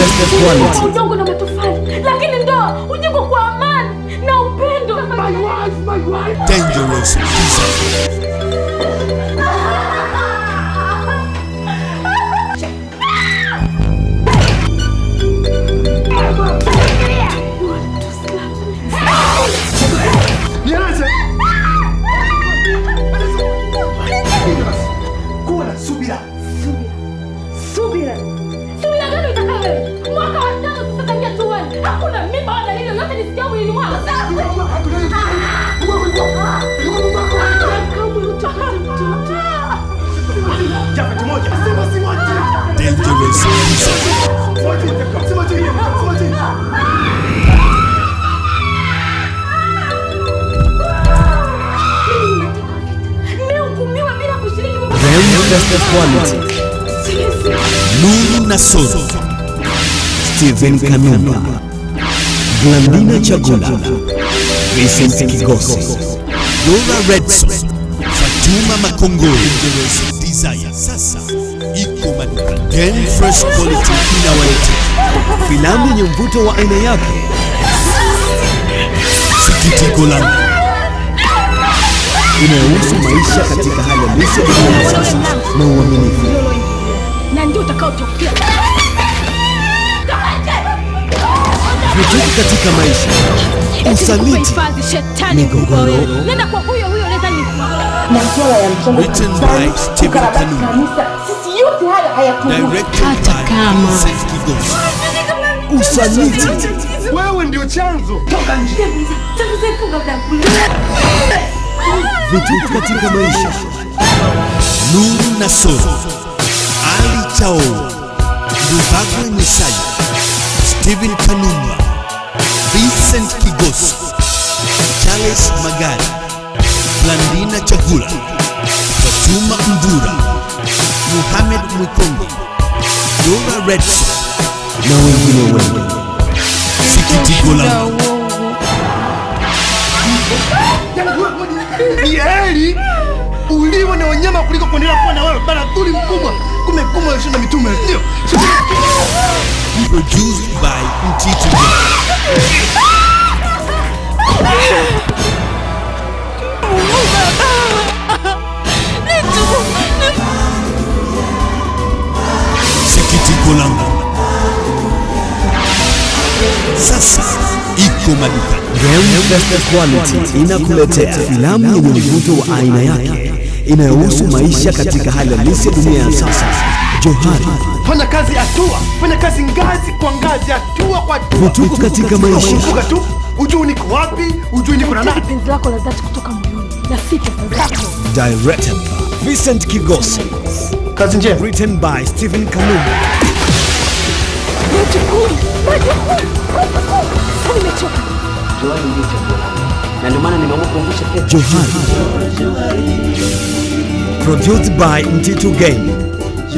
Fest Quality. udongo na matofali, lakini ndoa hujengwa kwa amani na upendo. Dangerous Design. Nieleze. Kuwa na subira. Subira, subira gani utakayo wewe? Mwaka wa tano sasa tangia tuone, hakuna mimba wala hilo yote nisikia mwilini mwako. Kamwe utapata mtoto. Jafet moja. Sema si wote. Dangerous Design. Wote. Sema tu hiyo. Sema tu hiyo. Nimehukumiwa bila kushiriki mambo Rem Fest Quality. Nuru Nasoro. Steven Kanumba. Blandina Chagula. Vincent Kigosi. Dora Redson. Fatuma Makongoro. Dangerous Desire. Sasa iko maduka. Game Fresh Quality inawaletea Filamu yenye mvuto wa aina yake sikitiko langu. inayohusu maisha katika hali halisi ya dunia ya sasa na uaminifu. na ndio utakaotokea. Vituko katika maisha, usaliti, Kuhifadhi shetani mkubwa migogoro, wewe. Nenda kwa huyo huyo leta ni masuala ya mchango Written kanisani, by Stephen ukarabati Kanumba. kanisa, sisi yote haya hayatuhusu. Directed Hata by kama. Vincent Kigosi. usaliti, Wewe ndio chanzo. vituko katika maisha, Nuru Nasoro. Ali Chao. Ndubagwe Mwisaya. Stephen Kanumba. Vincent Kigosi. Charles Magari. Blandina Chagula. Fatuma Mvura. Muhammad Mwikongo. Dora Redson. na wengine wengi. Sikitiko langu. Ni heri uliwe na wanyama kuliko kuendelea kuwa na wewe baradhuli mkubwa. Kumekuwa alishinda mitume, ndio. Produced by Mtito Gang. Sikitiko langu. Sasa iko maduka. Rem Fest Quality inakuletea filamu yenye mvuto wa aina yake inayohusu maisha katika hali halisi ya dunia ya sasa. Johari, Fanya kazi hatua, fanya kazi ngazi kwa ngazi, hatua kwa hatua. vituko katika maisha, Kumbuka tu, ujui niko wapi, ujui niko na nani. penzi lako la dhati kutoka moyoni na si pesa zako. directed by Vincent Kigosi, Kazi njema. written by Stephen Kanumba. Majukumu, majukumu, majukumu. Sasa nimechoka. Johari ndio chaguo langu, na ndio maana nimeamua kuangusha pesa. Johari, produced by Mtito Game.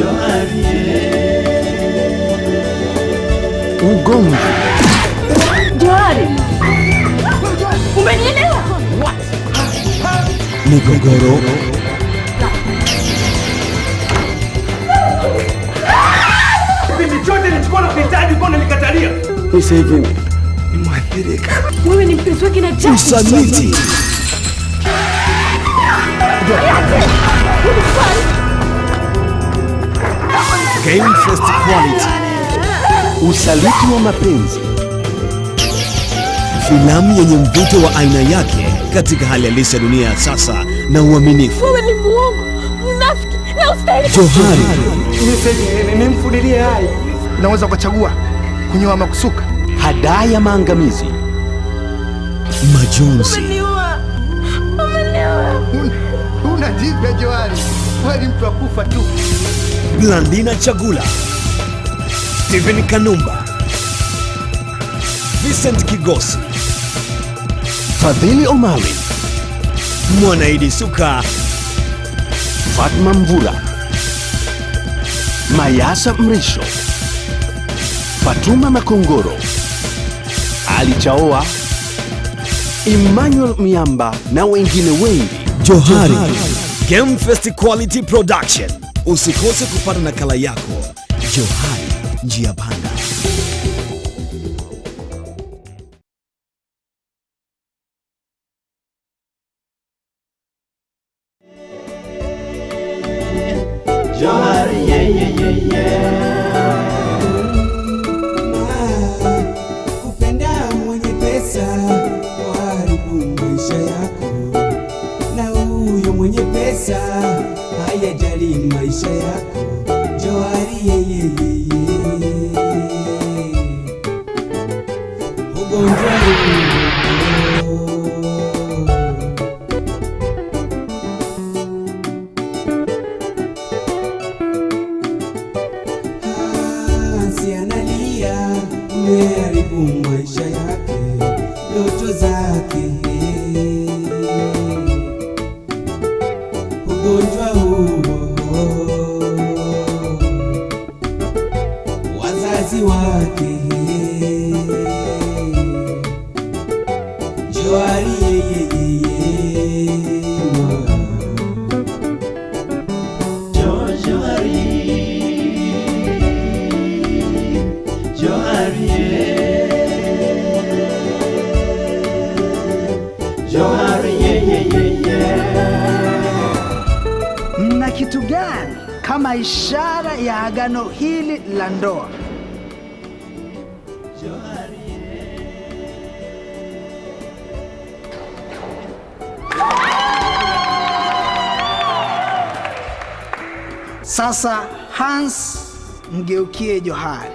Ugomvi, Johari, umenielewa? migogoro, Kipindi chote nilichokuwa nakuhitaji ulikuwa unanikatalia. sasa hivi Wewe ni mpenzi wake na Jack. usaliti, Game First Quality, usaliti wa mapenzi, filamu yenye mvuto wa aina yake katika hali halisi ya dunia ya sasa na uaminifu. Wewe ni muongo, mnafiki na ustahili. Johari, Nimfudilie hai. Unaweza ukachagua kunyoa ama kusuka. hadaa ya maangamizi, majonzi, Umeniua. Umeniua. Una jipya Johari. Wewe ni mtu wa kufa tu. Blandina Chagula, Stephen Kanumba, Vincent Kigosi, Fadhili Omari, Mwanaidi Suka, Fatma Mvula, Mayasa Mrisho, Fatuma Makongoro, Ali Chaoa, Emmanuel Miamba na wengine wengi. Johari Game Fest Quality Production. Usikose kupata nakala yako. Johari, njia panda. Johari yeah, yeah, yeah, yeah. kupenda mwenye pesa waharibu maisha yako, na huyo mwenye pesa hayajali maisha yako. Johari yeyeyeye, ugonjwa huo Hansi analia, umeharibu maisha yake, ndoto zake. Ugonjwa huo, wazazi wake. Johari yeyeyeye, Jo- Johari. Johari yeah. Johari yeah, yeah, yeah, yeah. Mna kitu gani kama ishara ya agano hili la ndoa? Sasa Hans, mgeukie Johari.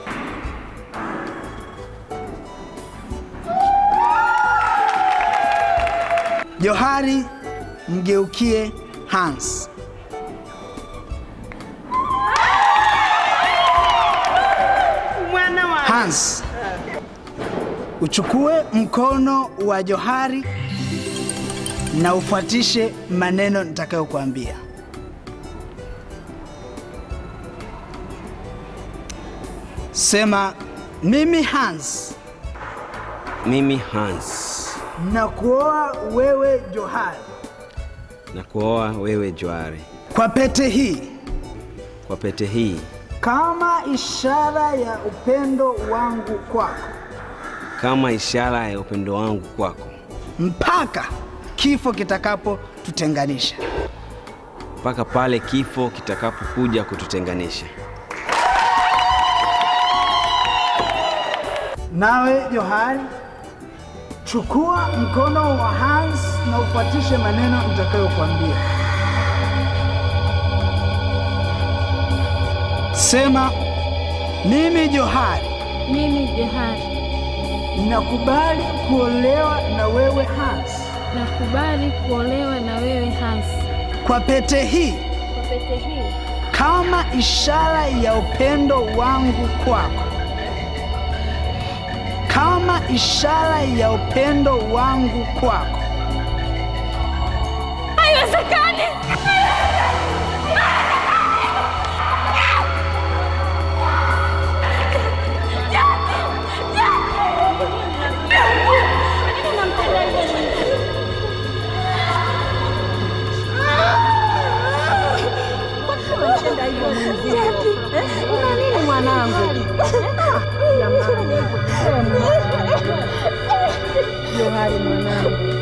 Johari, mgeukie Hans. Hans, uchukue mkono wa Johari na ufuatishe maneno nitakayokuambia. Sema, mimi Hans Mimi Hans na kuoa wewe Johari na kuoa wewe Johari kwa pete hii kwa pete hii kama ishara ya upendo wangu kwako kama ishara ya upendo wangu kwako mpaka kifo kitakapotutenganisha. mpaka pale kifo kitakapokuja kututenganisha. Nawe Johari, chukua mkono wa Hans na ufuatishe maneno nitakayokuambia. Sema, mimi Johari Mimi Johari nakubali kuolewa na wewe Hans nakubali kuolewa na wewe Hans kwa pete hii kwa pete hii kama ishara ya upendo wangu kwako, kama ishara ya upendo wangu kwako. haiwezekani. Una nini mwanangu? Johari mwanangu.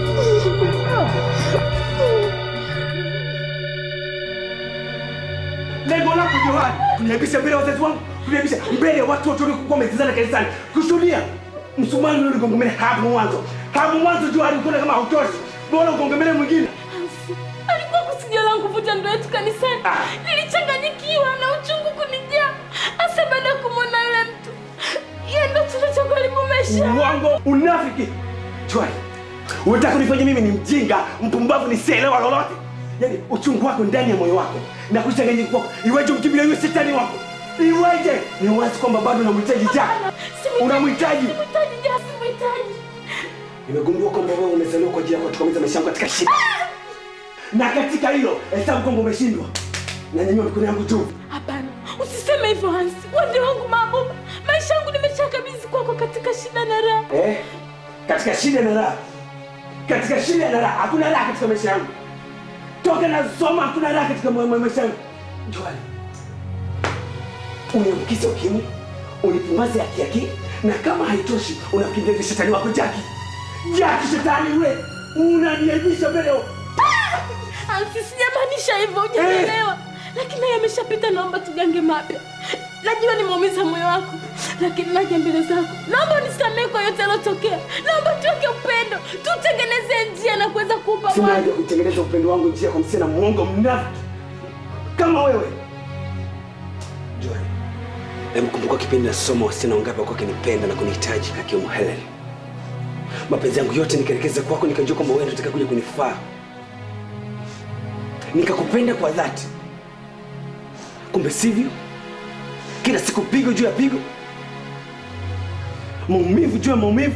Lengo lako Johari, kuniaibisha mbele ya wazazi wangu, kuniaibisha mbele ya watu wote waliokuwa wametizana kanisani, kushuhudia msumari ule ugongemele hapo mwanzo. Hapo mwanzo Johari ukiona kama hautoshi, bora ugongemele mwingine. Alikuwa kusudio langu kuvuja ndoa yetu kanisani. Nilichanganyikiwa na uchungu kunijaa, hasa baada ya kumwona yule mtu. Yeye ndo chanzo cha kuharibu maisha. Uongo, unafiki. Johari, unataka kunifanya mimi ni mjinga, mpumbavu, nisielewa lolote? Yaani uchungu wako ndani ya moyo wako na kuchanganyika kwako, iweje umkimbilia yule shetani wako? Iweje? Ni wazi kwamba bado unamhitaji Jack. Unamhitaji. Simhitaji Jack, simhitaji. Nimegundua kwamba wewe umezaliwa kwa ajili ya kutokomeza maisha yangu katika shida, na katika hilo hesabu kwamba umeshindwa. Nanyanyua mikono yangu juu. Hapana, usiseme hivyo Hansi. Wande wangu mabuba, maisha yangu nimeshakabidhi kwako katika shida na raha. Eh? Katika shida na raha, katika shida na raha, hakuna raha katika maisha yangu. Toka nasoma, hakuna raha katika ma- ma- maisha yangu. Joel, uniambukize ukimwi, unipumbaze akiaki, na kama haitoshi unakimbilia shetani wako Jaki. Jaki shetani yule, unaniaibisha mbele ya Hansi, sijamaanisha hivyo, hujanielewa. Lakini haya yameshapita, naomba tugange mapya. Najua nimeumiza moyo wako, lakini naja mbele zako, naomba unisamehe kwa yote yalotokea. Naomba tuweke upendo, tutengeneze njia na kuweza kuupa Sina mwana. haja kutengeneza upendo wangu njia kwa msichana mwongo mnafiki kama wewe. Joy, hebu kumbuka kipindi nasoma wasichana wangapi walikuwa wakinipenda na kunihitaji akiwemo Helen. Mapenzi yangu yote nikaelekeza kwako, nikajua kwamba wewe ndio utakaye kuja kunifaa. Nikakupenda kwa dhati, kumbe sivyo. Kila siku pigo juu ya pigo, maumivu juu ya maumivu.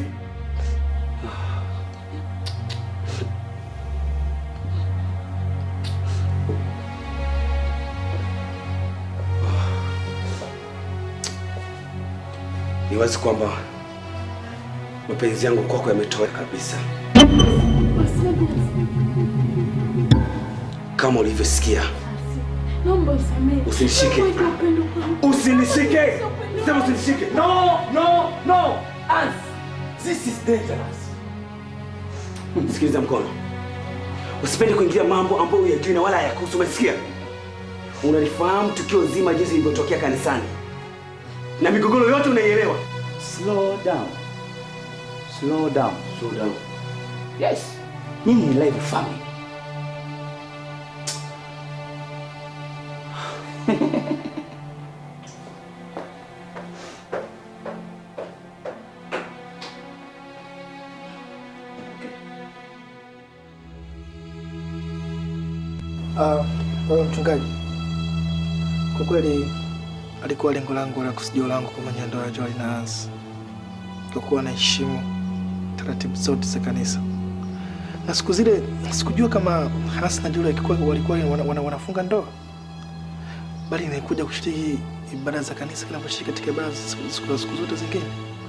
Ni wazi kwamba mapenzi yangu kwako yametoweka kabisa, kama ulivyosikia. Naomba usamehe. Usinishike. Naomba uweke upendo kwangu. Usinishike. Sema usinishike. No, no, no. Ans. This is dangerous. Sikiliza mkono, usipende kuingilia mambo ambayo huyajui na wala hayakuhusu. Umesikia? Unalifahamu tukio zima jinsi lilivyotokea kanisani na migogoro yote unaielewa. Slow down. Slow down. Slow down. Yes. Nyinyi ni live family. Uh, wewe mchungaji, kwa kweli alikuwa lengo langu la kusudio langu kufanya ndoa ya Joy na Hans, kwa kuwa naheshimu taratibu zote za kanisa, na siku zile sikujua kama Hans na Joy walikuwa walikuwa wana, wana, wanafunga ndoa, bali nilikuja kushiriki ibada za kanisa kila kushiriki katika ibada za siku, siku, siku zote zingine.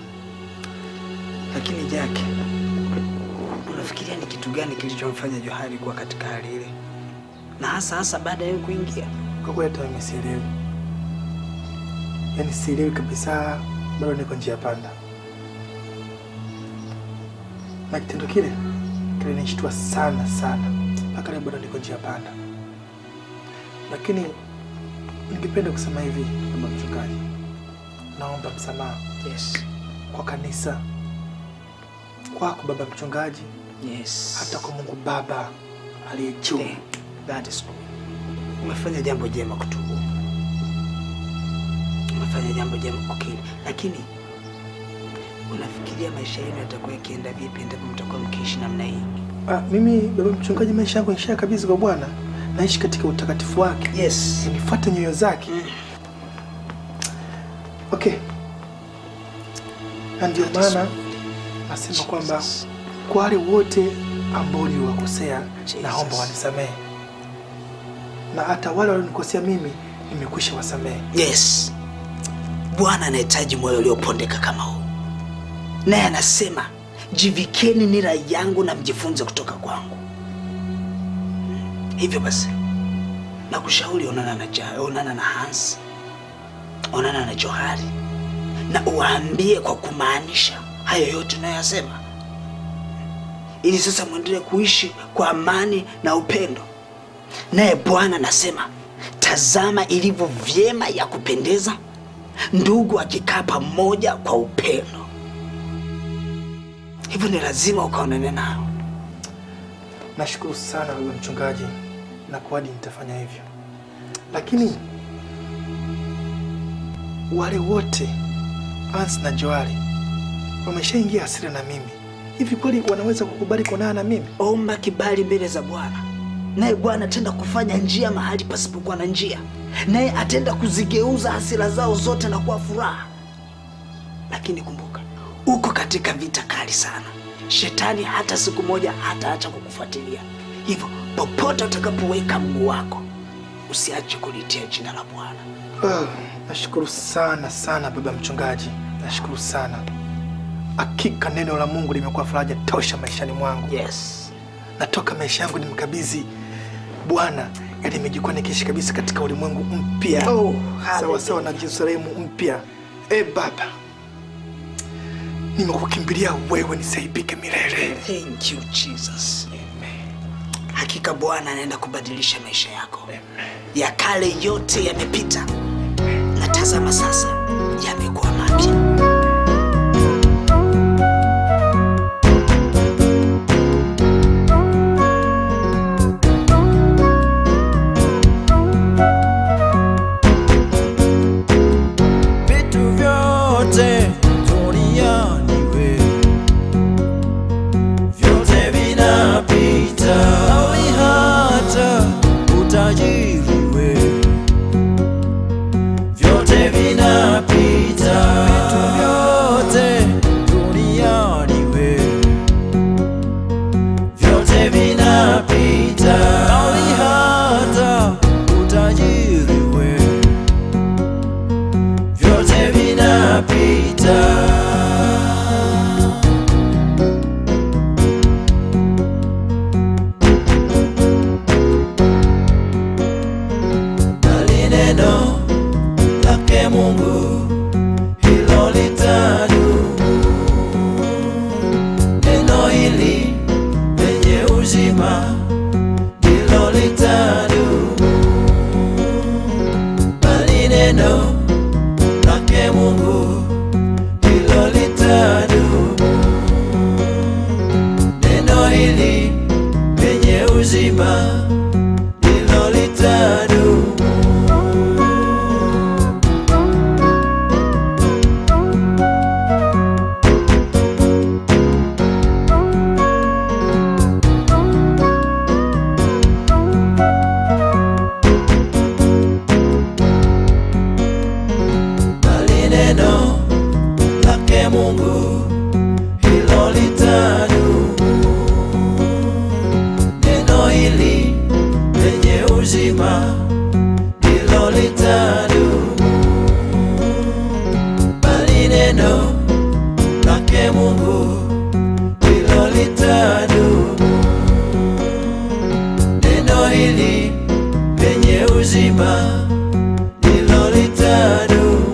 Lakini Jack, unafikiria ni kitu gani kilichomfanya Johari kuwa katika hali ile, na hasa hasa baada ya wewe kuingia? Kwa kweli hata mimi sielewi, yaani sielewi kabisa, bado niko njia panda, na kitendo kile kilinishtua sana sana, mpaka leo bado niko njia panda. Lakini ningependa kusema hivi, baba mchungaji, naomba msamaha Yes. kwa kanisa, kwako baba mchungaji, Yes. hata kwa Mungu Baba aliye juu. Eh, That is good. Umefanya jambo jema kutubu, umefanya jambo jema kukiri, lakini unafikiria maisha yenu yatakuwa yakienda vipi endapo mtakuwa mkiishi namna hii? Ah, mimi baba mchungaji, maisha yangu nishaa kabisa kwa Bwana, naishi katika utakatifu wake, Yes. nifuate nyoyo zake. Okay, na ndio That is maana good. nasema kwamba Jesus. kwa wale wote ambao uliwakosea, Jesus. naomba wanisamehe, na hata wale walionikosea mimi nimekwisha wasamehe. Yes, Bwana anahitaji moyo uliopondeka kama huu, naye anasema jivikeni nira yangu na mjifunze kutoka kwangu. Hivyo basi, nakushauri onana na, ja, onana na Hans, onana na Johari na uwaambie kwa kumaanisha hayo yote unayoyasema, ili sasa mwendelee kuishi kwa amani na upendo. Naye Bwana anasema, tazama ilivyo vyema ya kupendeza ndugu akikaa pamoja kwa upendo. Hivyo ni lazima ukaonane nao. Nashukuru sana baba mchungaji, na kuahidi nitafanya hivyo, lakini wale wote Hans na Joali wameshaingia hasira na mimi, hivi kweli wanaweza kukubali kuonana na mimi? Omba kibali mbele za Bwana, naye Bwana atenda kufanya njia mahali pasipokuwa na njia, naye atenda kuzigeuza hasira zao zote na kuwa furaha. Lakini kumbuka, uko katika vita kali sana. Shetani hata siku moja hataacha kukufuatilia. Hivyo popote utakapoweka mguu wako, usiache kulitia jina la Bwana. Ah, nashukuru sana sana baba mchungaji, nashukuru sana. Hakika neno la Mungu limekuwa faraja tosha maishani mwangu. Yes. Natoka maisha yangu nimkabidhi Bwana, yani nimejikuwa nikiishi kabisa katika ulimwengu mpya Oh, sawa sawa na Yerusalemu mpya. E Baba, nimekukimbilia wewe, nisaibike milele. Thank you Jesus. Hakika Bwana anaenda kubadilisha maisha yako. ya kale yote yamepita, na tazama sasa yamekuwa mapya. vitu vyote duniani we vyote vinapita, nawe hata utajiri we vyote vinapita, vitu vyote duniani we vyote vinapita, nawe hata utajiri we vyote vinapita. Bali neno lake Mungu hilo litadumu. Neno hili lenye uzima ndilo litadumu. Bali neno lake Mungu hilo litadumu. Neno hili lenye uzima hilo litadumu. Bali neno lake Mungu hilo litadumu. Neno hili lenye uzima hilo litadumu. Bali neno lake Mungu hilo litadumu. Neno hili lenye uzima hilo litadumu.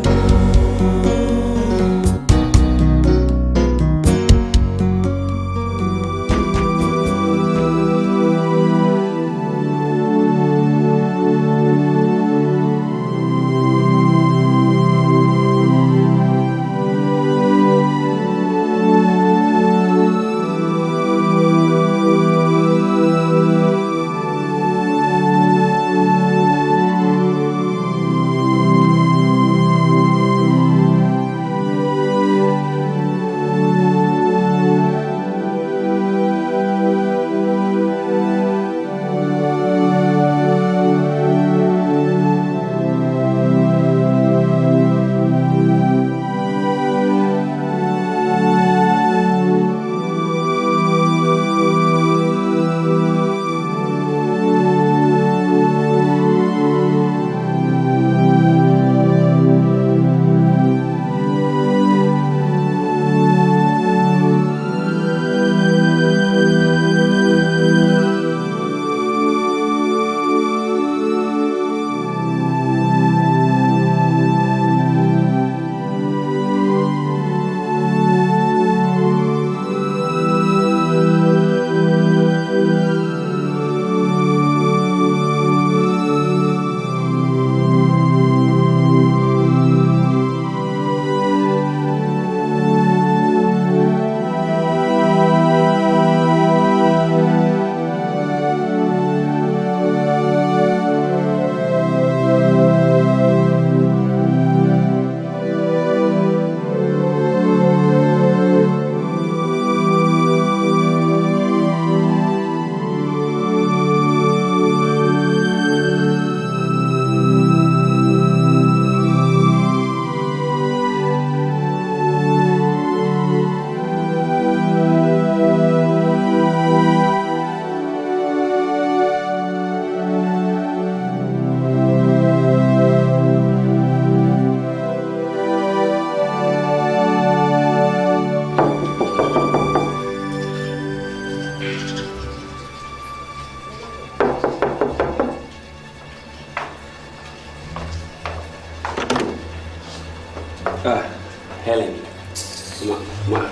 Ah, Helen. Ma, ma.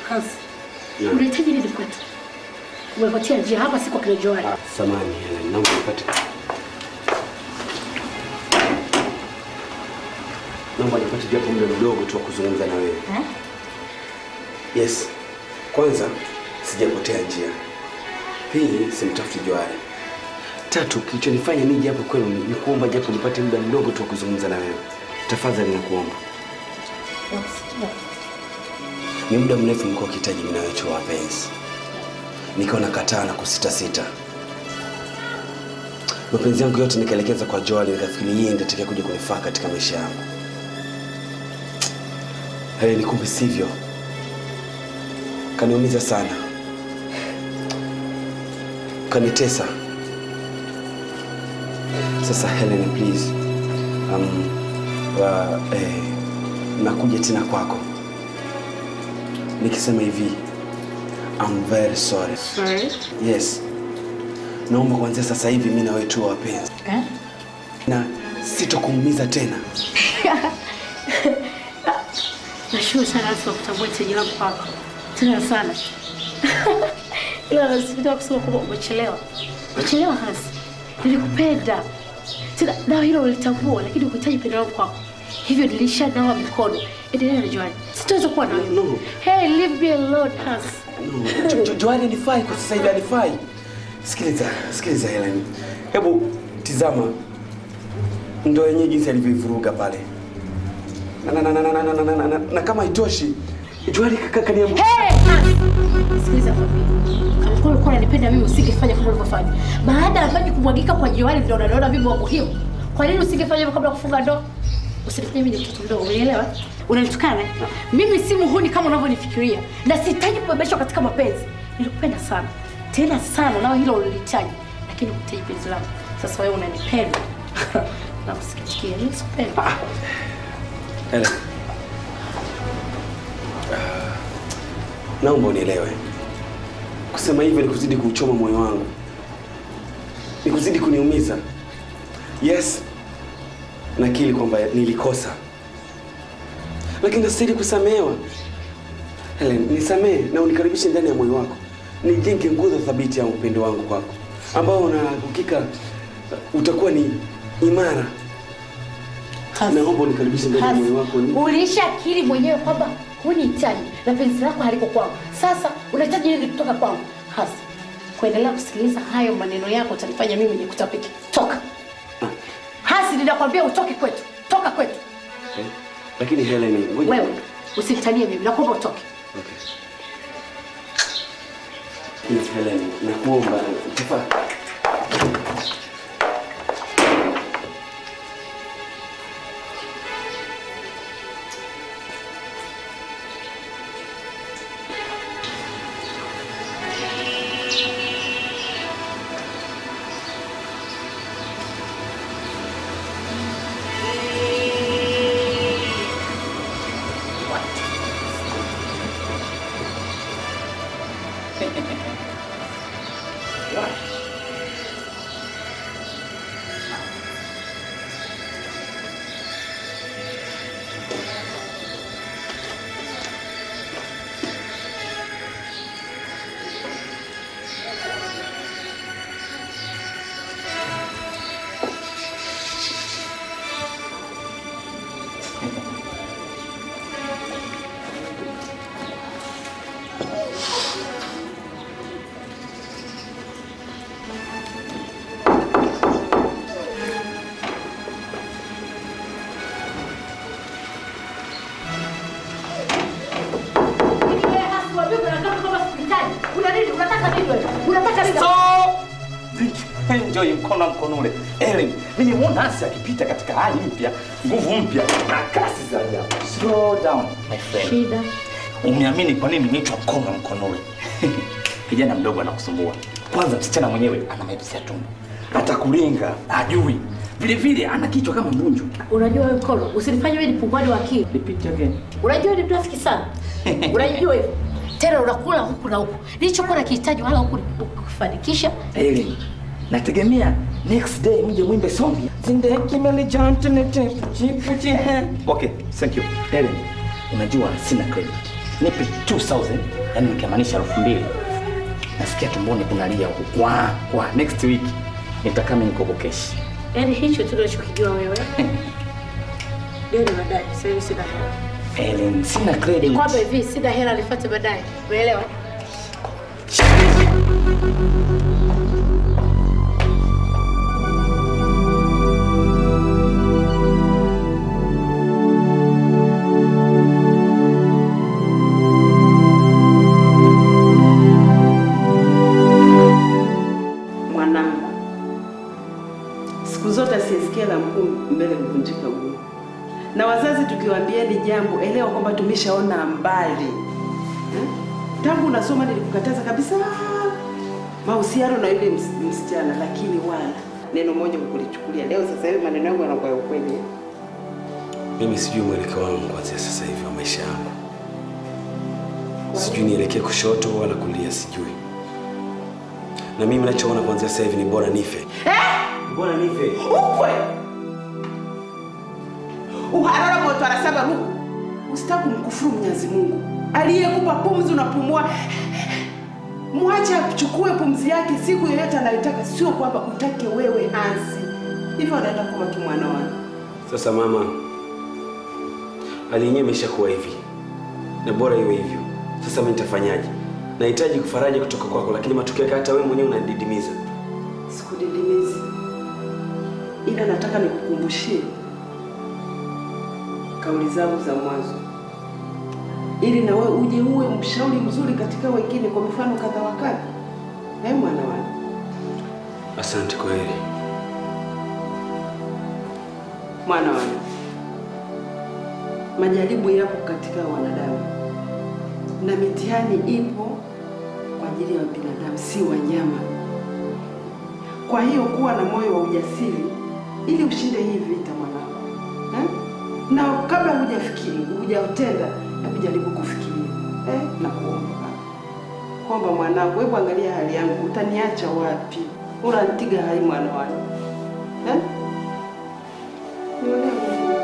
Kazi. Yeah. Unahitaji nini kwetu? Umepotea njia hapa si kwa kina Joel. Samani, Helen, naomba nipate. Naomba nipate japo muda mdogo tu wa kuzungumza na wewe. Eh? Yes. Kwanza sijapotea njia. Pili simtafuti Johari. Tatu kilichonifanya nije hapo kwenu ni, ni kuomba japo nipate muda mdogo tu wa kuzungumza na wewe. Tafadhali nakuomba. Nakusikia. Ni muda mrefu mlikuwa ukihitaji mimi na wewe tuwe wapenzi. Nikaona kataa na kusita sita. Mapenzi yangu yote nikaelekeza kwa Joel, nikafikiri yeye ndiye atakaye kuja kunifaa katika maisha yangu. Helen, kumbe sivyo. Kaniumiza sana, kanitesa. Sasa Helen, please, um, wa, eh, nakuja tena kwako nikisema hivi I'm very sorry. Sorry. Yes. Naomba kuanzia sasa hivi mimi na wewe tuwe wapenzi. Eh? Na sitokuumiza tena. Nashukuru sana Yesu kwa kutambua hitaji langu kwako. Tena sana. Ila nasikitika kusema kwamba umechelewa. Umechelewa hasi. Nilikupenda. Tena dawa hilo ulitambua lakini ukuhitaji pendo langu kwako. Hivyo nilishanawa mikono. Endelea na Joani. Sitaweza kuwa na wewe. No. Hey, leave me alone, Has. No. Jo- Jo- Joani anifai kwa sasa hivi anifai. Sikiliza, sikiliza Helen. Hebu tizama ndo yenyewe jinsi alivyoivuruga pale. Na, na, na, na, na, na, na, na, na, na, na kama haitoshi Joani kaka kaniambia Hey, Has. Sikiliza kwambie. Kama kweli ulikuwa unanipenda mimi usingefanya kama ulivyofanya. Baada ya maji kumwagika kwa Joani ndio unaona mimi wa muhimu. Kwa nini usingefanya hivyo kabla ya kufunga ndoa? Usinifanye mimi ni mtoto mdogo, unielewa? Unanitukana? Mimi si muhuni kama unavyonifikiria na sihitaji kubebeshwa katika mapenzi. Nilikupenda sana. Tena sana nao hilo ulilihitaji. Lakini hukuhitaji penzi langu. Sasa wewe unanipenda. na usikitikie, mimi sikupendi. Helen. Ah, Naomba unielewe. Kusema hivyo ni kuzidi kuuchoma moyo wangu, ni kuzidi kuniumiza. Yes, nakiri kwamba nilikosa, lakini nastahili kusamehewa. Helen, nisamehe na unikaribishe ndani ya moyo wako, nijenge nguzo thabiti ya upendo wangu kwako, ambao na hakika utakuwa ni imara. Naomba unikaribishe ndani ya moyo wako. Ulishakiri mwenyewe kwamba hunihitaji na penzi lako haliko kwangu. Sasa unahitaji nini kutoka kwangu? Hasa kuendelea kusikiliza hayo maneno yako utanifanya mimi nikutapike. Toka hasi, ninakwambia utoke kwetu, toka kwetu. Eh, Lakini Helen, ngoja Wewe usinitanie mimi, nakuomba utoke. Please, Helen, nakuomba tafadhali. Enjoy mkono mkonole. Ellen, mimi muona hasi akipita katika hali mpya, nguvu mpya na kasi za ajabu. Slow down, my friend. Shida. Umeamini kwa nini niitwa mkono mkonole? Kijana mdogo anakusumbua. Kwanza msichana mwenyewe ana mepsi ya tumbo. Atakulinga, ajui. Vile vile ana kichwa kama mbunju. Unajua wewe Kolo, usinifanye wewe ni pungwani wa akili. Repeat again. Unajua ni mnafiki sana. Unajua hivyo. Tena unakula huku na huku. Nilichokuwa nakihitaji wala huku kufanikisha. Ellen, nategemea next day mje mwimbe song. Zinde kimeli jante nete chipu chihe. Okay, thank you. Ellen, unajua sina credit. nipe 2000 yani nikimaanisha elfu mbili nasikia tumboni kunalia huku kwa kwa next week nitakaa mimi niko keshi Yaani hicho tu unachokijua wewe. Deni baadaye, sasa hivi sina hela. Ellen sina credit Kwamba hivi sina hela nifuate baadaye. Umeelewa? Mwanangu, siku zote asiyesikia la mkuu mbele huvunjika guu, na wazazi tukiwaambieni jambo, elewa kwamba tumeshaona mbali eh? Tangu unasoma nilikukataza kabisa mahusiano na yule ms- msichana, lakini wala neno moja ukulichukulia. Leo sasa hivi maneno yangu yanakuwa ya ukweli eh? Mimi sijui mwelekeo wangu kuanzia sasa hivi wa maisha yangu, sijui nielekee kushoto wala kulia, sijui. Na mimi nachoona kuanzia sasa hivi ni bora nife. Bora nife. Ukwe uharara moto anasema Mungu, usitaki kumkufuru Mwenyezi Mungu aliyekupa pumzi, unapumua. Mwache achukue pumzi yake siku yoyote anayotaka, sio kwamba utake wewe Hansi. Hivyo anaenda kuwa tu mwana wangu. Sasa mama, hali yenyewe imeshakuwa hivi na bora iwe hivyo. Sasa mimi nitafanyaje? Nahitaji kufaraja kutoka kwako, lakini matokeo yake hata wewe mwenyewe unanididimiza. Sikudidimizi, ila nataka nikukumbushie kauli zangu za mwanzo, ili na wewe uje uwe mshauri mzuri katika wengine, kwa mifano kadha wa kadha. Eh, mwana wangu, Asante kwa heri. mwana wangu, majaribu yapo katika wanadamu na mitihani ipo kwa ajili ya binadamu, si wanyama. Kwa hiyo kuwa na moyo wa ujasiri ili ushinde hii vita mwanangu, eh? na kabla hujafikiri hujatenda, hebu jaribu kufikiria eh? na kuomba kwamba mwanangu, hebu angalia hali yangu, utaniacha wapi? Unanitiga hai mwana wangu eh? Nionee huruma.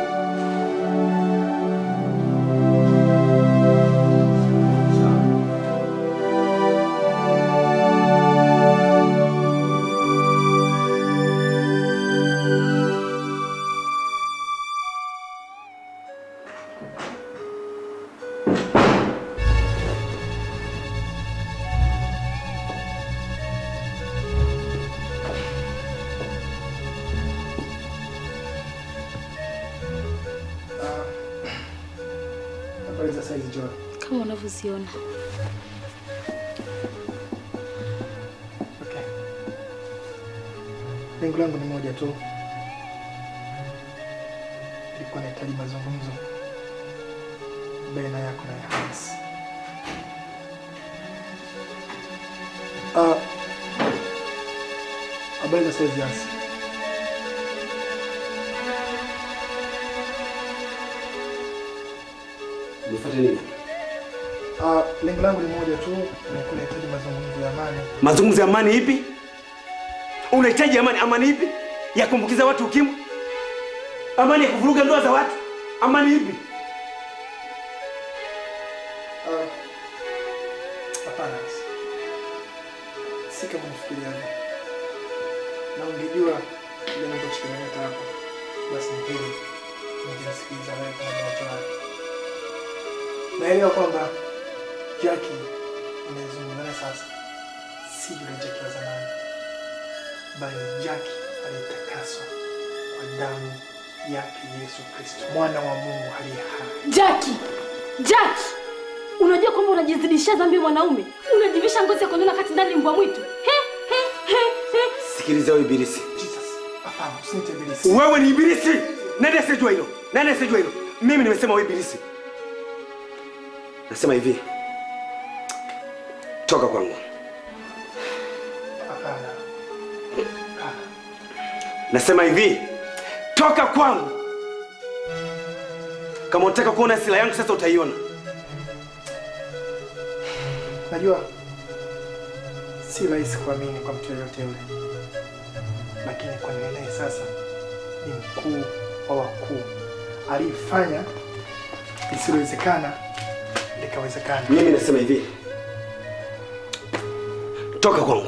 Habari za saizi Joy. Kama unavyoziona. Okay. Lengo langu ni moja tu. Nilikuwa nahitaji mazungumzo baina yako na ya Hans. Ah, habari za saizi Hans. Nifuate nini? Ah, lengo langu ni moja tu, nilikuwa nahitaji mazungumzo ya amani. Mazungumzo ya amani ipi? Unahitaji amani? Amani ipi? Ya kuambukiza watu ukimwi? Amani ya kuvuruga ndoa za watu? Amani ipi? Ah, Hapana, si kama unafikiriavyo. Na ungejua kile ambacho kimeleta hapo, basi ni hili, ungenisikiliza wewe kama mtoto wake. Naelewa kwamba Jackie unayezungumza naye sasa si yule Jackie wa zamani, bali ni Jackie aliyetakaswa kwa damu yake Yesu Kristo, mwana wa Mungu aliye hai. Jackie! Jackie! Unajua kwamba unajizidishia dhambi mwanaume? Unajivisha ngozi ya kondoo kati ndani mbwa mwitu. He he he he. Sikiliza wewe ibilisi. Hapana, usiniite ibilisi. Wewe ni ibilisi. Nani asijua hilo? Nani asijua hilo? Mimi nimesema wewe ibilisi. Nasema hivi. Toka kwangu. Hapana. Nasema hivi. Toka kwangu. Kama unataka kuona sila yangu sasa utaiona. Najua si rahisi kuamini kwa mtu yeyote yule, lakini kwa nini naye sasa ni mkuu wa wakuu aliyefanya lisilowezekana likawezekana. Mimi nasema hivi, toka kwangu.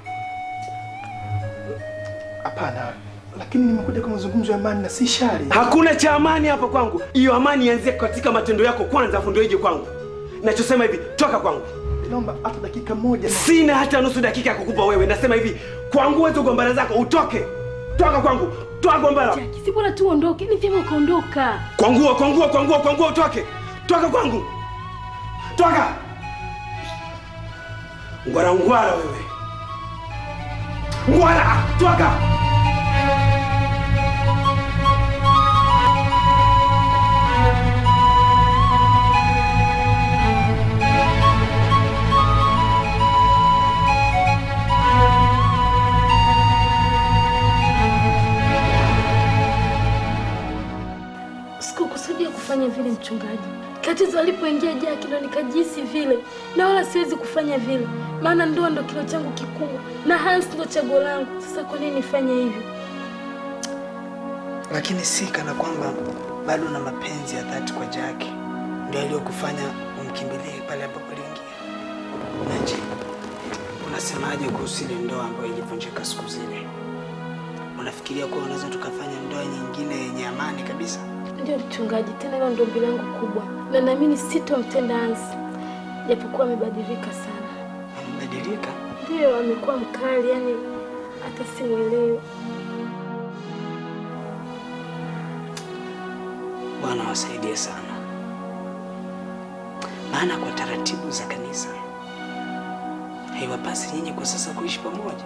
Hapana, lakini nimekuja kwa mazungumzo ya amani na si shari. Hakuna cha amani hapa kwangu. Hiyo amani ianzie katika matendo yako kwanza, afu ndio ije kwangu. Nachosema hivi, toka kwangu. Naomba hata dakika moja. Sina hata nusu dakika ya kukupa wewe. Nasema hivi, kwangu wewe gombana zako, utoke. Toka kwangu. Toka gombana. Si bora tu uondoke, ni vyema ukaondoka. Kwangua, kwangua, kwangua, kwangua, utoke. Toka kwangu. Toka. Ngwara ngwara wewe. Ngwara, toka. Sikukusudia kufanya vile mchungaji. Tatizo alipoingia Jaki ndo nikajisi vile, na wala siwezi kufanya vile, maana ndoa ndo kilo changu kikubwa na Hans ndo chaguo langu. Sasa kwa nini nifanye hivyo? lakini si kana kwamba bado na mapenzi ya dhati kwa Jaki ndio aliyokufanya umkimbilie pale ambapo aliingia. Na je, unasemaje kuhusu ile ndoa ambayo ilivunjika siku zile? Unafikiria kuwa unaweza tukafanya ndoa nyingine yenye amani kabisa? Ndio mchungaji, tena hilo ndo ombi langu kubwa, na naamini sitomtenda Hans japokuwa amebadilika sana. Amebadilika? Ndio, amekuwa mkali, yani hata simwelewi. Bwana wasaidie sana, maana kwa taratibu za kanisa haiwapasi nyinyi kwa sasa kuishi pamoja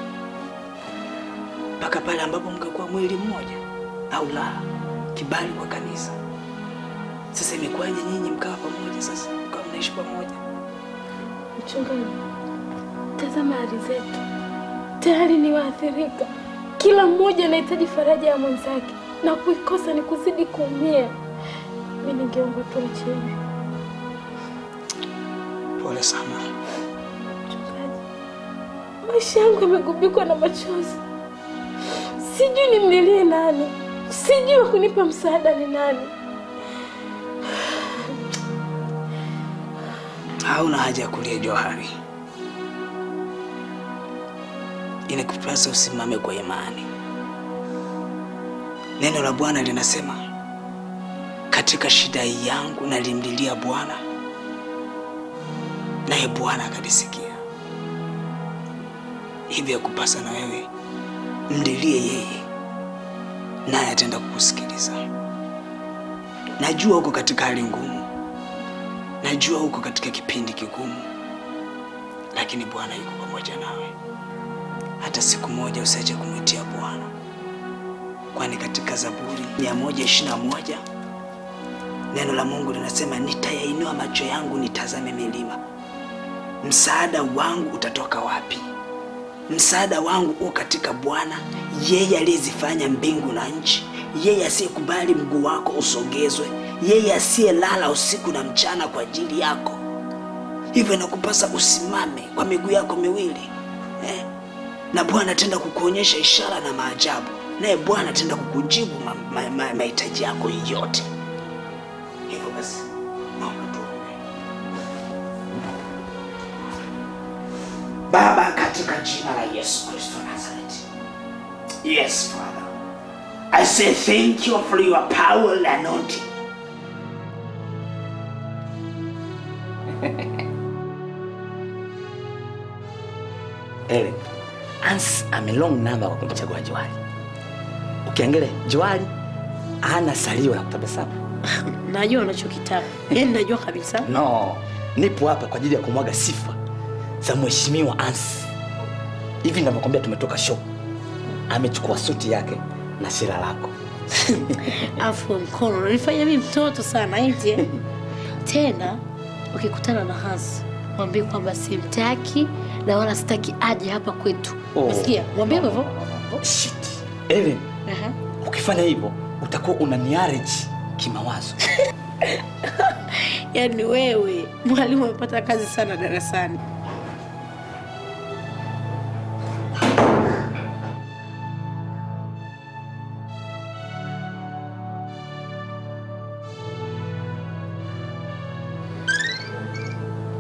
mpaka pale ambapo mkakuwa mwili mmoja, au la kibali kwa kanisa. Sasa imekuwaje nyinyi mkawa pamoja, sasa mkawa mnaishi pamoja? Mchungaji, tazama hali zetu, tayari ni waathirika. Kila mmoja anahitaji faraja ya mwenzake, na kuikosa ni kuzidi kuumia. Mi ningeomba tuache hivi. Pole sana. Mchungaji, maisha yangu yamegubikwa na machozi, sijui nimlilie nani, sijui wa kunipa msaada ni nani. Hauna haja ya kulia Johari, inakupasa usimame kwa imani. Neno la Bwana linasema, katika shida yangu nalimlilia Bwana, naye Bwana akanisikia. Hivyo yakupasa na wewe mlilie yeye, naye ataenda kukusikiliza. Najua uko katika hali ngumu, najua uko katika kipindi kigumu, lakini Bwana yuko pamoja nawe. Hata siku moja usiache kumwitia Bwana, kwani katika Zaburi 121 neno la Mungu linasema, nitayainua macho yangu nitazame milima, msaada wangu utatoka wapi? Msaada wangu u katika Bwana, yeye aliyezifanya mbingu na nchi, yeye asiyekubali mguu wako usogezwe, yeye asiyelala usiku na mchana kwa ajili yako. Hivyo inakupasa usimame kwa miguu yako miwili eh? na Bwana ataenda kukuonyesha ishara na maajabu, naye Bwana ataenda kukujibu mahitaji ma, ma, mahitaji yako yote. Hivyo basi naomba tuombe. Baba, katika jina la Yesu Kristo Nazareti. Yes, Father. I say thank you for your power and anointing. Ele, Hans amelong namba kwa kumchagua Johari. Ukiangalia Johari hana salio la kutabasamu. Najua unachokitaka, yaani najua kabisa. No, nipo hapa kwa ajili ya kumwaga sifa za mheshimiwa Hans. Hivi ninavyokwambia, tumetoka show, amechukua suti yake na shira lako. Afu mkono unanifanya mimi mtoto sana eti eh? Tena ukikutana na Hans mwambie kwamba simtaki na wala sitaki aje hapa kwetu. Oh. Umesikia? Mwambie hivyo. Shit. Ellen, Aha. ukifanya hivyo utakuwa unaniareji kimawazo. Yaani wewe mwalimu amepata kazi sana darasani.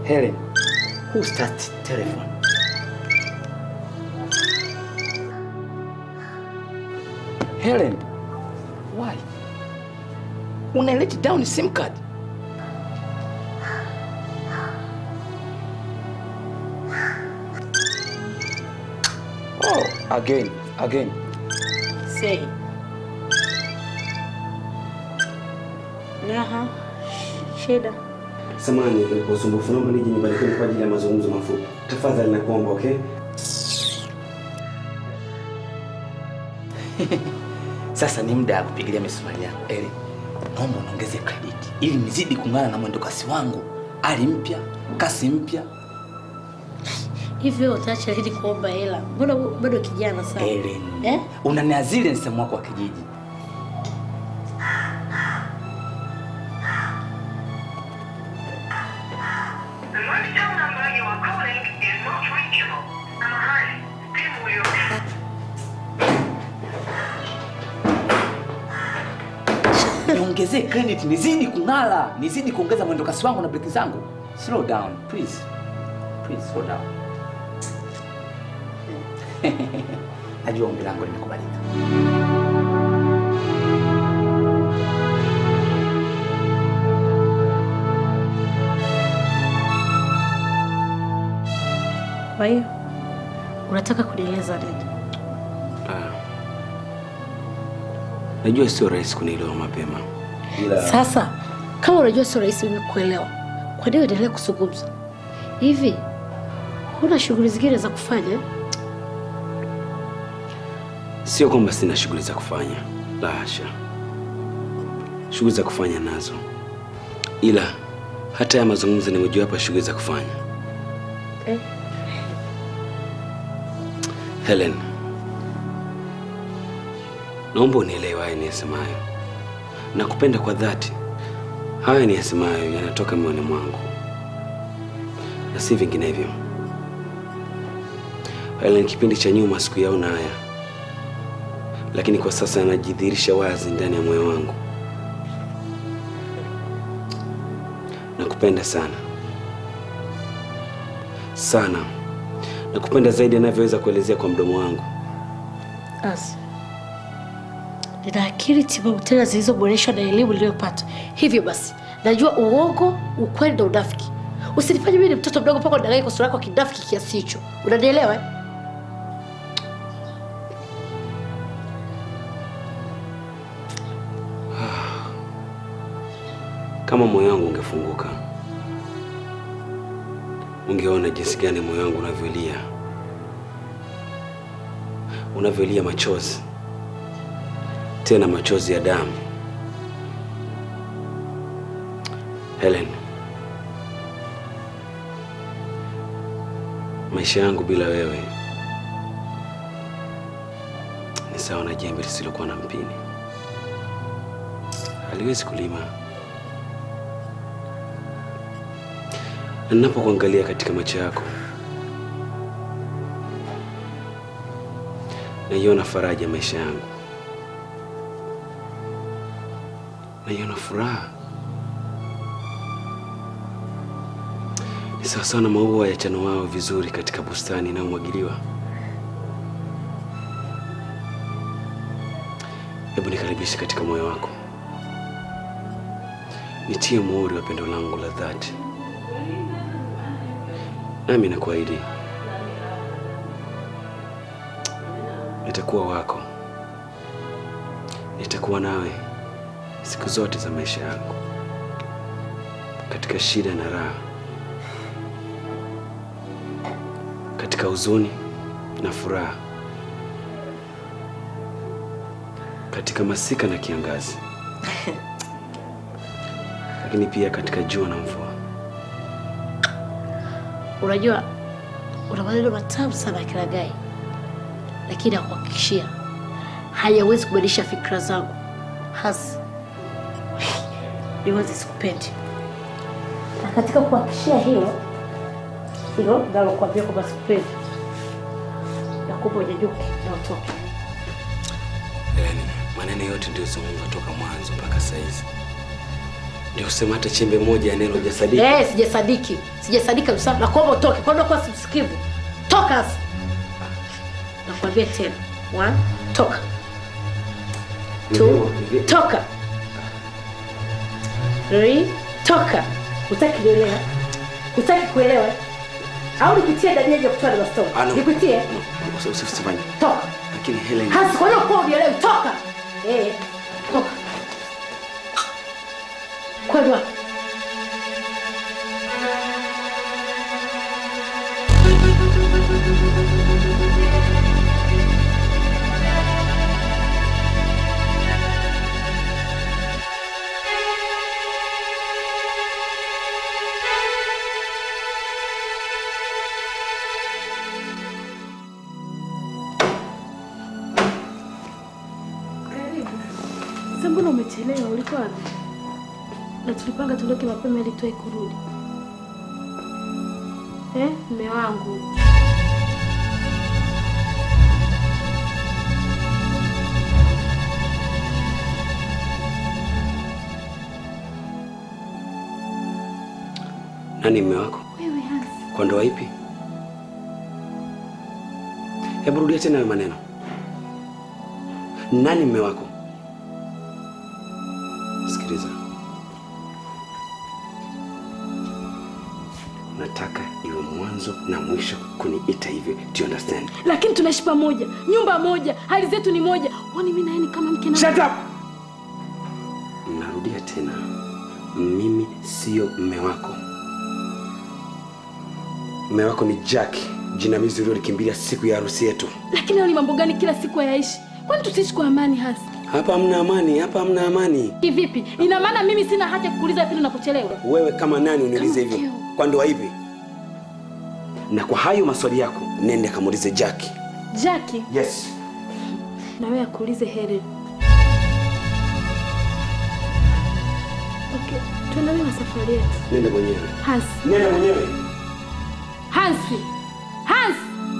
Helen, who starts telephone? Helen, why? Una let down SIM card? Oh, again, again. Say. Naha, shida. Samahani kwa usumbufu, naomba nije nyumbani kwenu kwa ajili ya mazungumzo mafupi. Tafadhali nakuomba, okay? Sasa ni muda wa kupigilia misumari yako. Eli, naomba unaongeze credit ili nizidi kung'ana na mwendo kasi wangu. Ali mpya, kasi mpya. Hivyo utaacha lini kuomba hela? Mbona bado kijana sana? Ellen, Eh? unaniazili msemo wako wa kijiji. niongezee credit nizidi kung'ala nizidi kuongeza mwendo kasi wangu na breki zangu slow down please please slow down najua ombi langu limekubalika Kwa hiyo unataka kunieleza nini? Ah. Najua sio rahisi kunielewa mapema. Sasa kama unajua sio rahisi mimi kuelewa, kwa nini uendelee kuzungumza hivi? Huna shughuli zingine za kufanya? Sio kwamba sina shughuli za kufanya, la hasha. Shughuli za kufanya nazo, ila hata ya mazungumzo ni mojawapo ya shughuli za kufanya. Eh? Helen, naomba unielewe haya niyasemayo. Nakupenda kwa dhati. Haya niyasemayo yanatoka moyoni mwangu na si vinginevyo. Helen, kipindi cha nyuma sikuyaona haya, lakini kwa sasa yanajidhihirisha wazi ndani ya moyo wangu. Nakupenda sana sana, nakupenda zaidi anavyoweza kuelezea kwa mdomo wangu. Asi, nina akili timamu tena zilizoboreshwa na elimu niliyopata. Hivyo basi najua uongo, ukweli na unafiki. Usinifanye mimi ni mtoto mdogo mpaka udanganye kwa sura yako kinafiki kiasi hicho. Unanielewa? eh? Kama moyo wangu ungefunguka, ungeona jinsi gani moyo wangu unavyolia, unavyolia machozi, tena machozi ya damu. Helen, maisha yangu bila wewe ni sawa na jembe lisilokuwa na mpini, haliwezi kulima. Na ninapokuangalia katika macho yako, naiona faraja ya maisha yangu, naiona furaha. Ni sawasawa na maua yachanuao vizuri katika bustani inayomwagiliwa. Hebu nikaribishe katika moyo wako, nitie muhuri wa pendo langu la dhati nami nakuahidi nitakuwa wako, nitakuwa nawe siku zote za maisha yangu, katika shida na raha, katika huzuni na furaha, katika masika na kiangazi, lakini pia katika jua na mvua. Unajua una maneno matamu sana Kilagai, lakini nakuhakikishia hayawezi kubadilisha fikra zangu hasi niwezi sikupendi, na katika kuhakikishia hilo hilo nalokuambia kwamba sikupendi, nakuomba unyanyuke na utoke. Helen, maneno yote ndio zungumza toka mwanzo mpaka saizi Ndio sema hata chembe moja ya neno hujasadiki. Eh, sijasadiki. Sijasadiki kabisa. Nakuomba utoke. Kwa nini kwa simsikivu? Toka sasa. Nakwambia tena. One, toka. Two, toka. Three, toka. Utaki kuelewa? Utaki kuelewa? Au nikutie dania ya kutoa bastoni? Ah, no. Nikutie? Usi- usi- Usifanye. Toka. Lakini Helen. Hasi kwa nini kwa unielewi? Toka. Eh, toka. Kwani wapi? Karibu. Sasa mbona umechelewa? Ulikuwa wapi? Na tulipanga tuondoke mapema ili tuwahi kurudi. Eh, mme wangu. Nani mume wako? Wewe Hans. Kwa ndoa ipi? Hebu rudia tena hayo maneno. Nani mume wako? Sikiliza. Nataka iwe mwanzo na mwisho kuniita hivyo. Do you understand? Lakini tunaishi pamoja, nyumba moja, hali zetu ni moja. Wani mimi na yeye ni kama mke na Shut up! Narudia tena. Mimi sio mume wako. Mume wako ni Jack, jinamizi uliolikimbilia siku ya harusi yetu. Lakini hayo ni mambo gani kila siku hayaishi? Kwani tusiishi kwa amani Hans? Hapa hamna amani, hapa hamna amani. Kivipi? Ina maana mimi sina haki ya kukuuliza pili unapochelewa? Wewe kama nani uniulize Kama hivyo? Kwa ndoa hivi? Na kwa hayo maswali yako, nende kamuulize Jack. Jackie, Yes. na wewe akuulize Helen. Okay, tuendelee na safari yetu. Nende mwenyewe. Hans. Nenda mwenyewe. Hansi. Hans.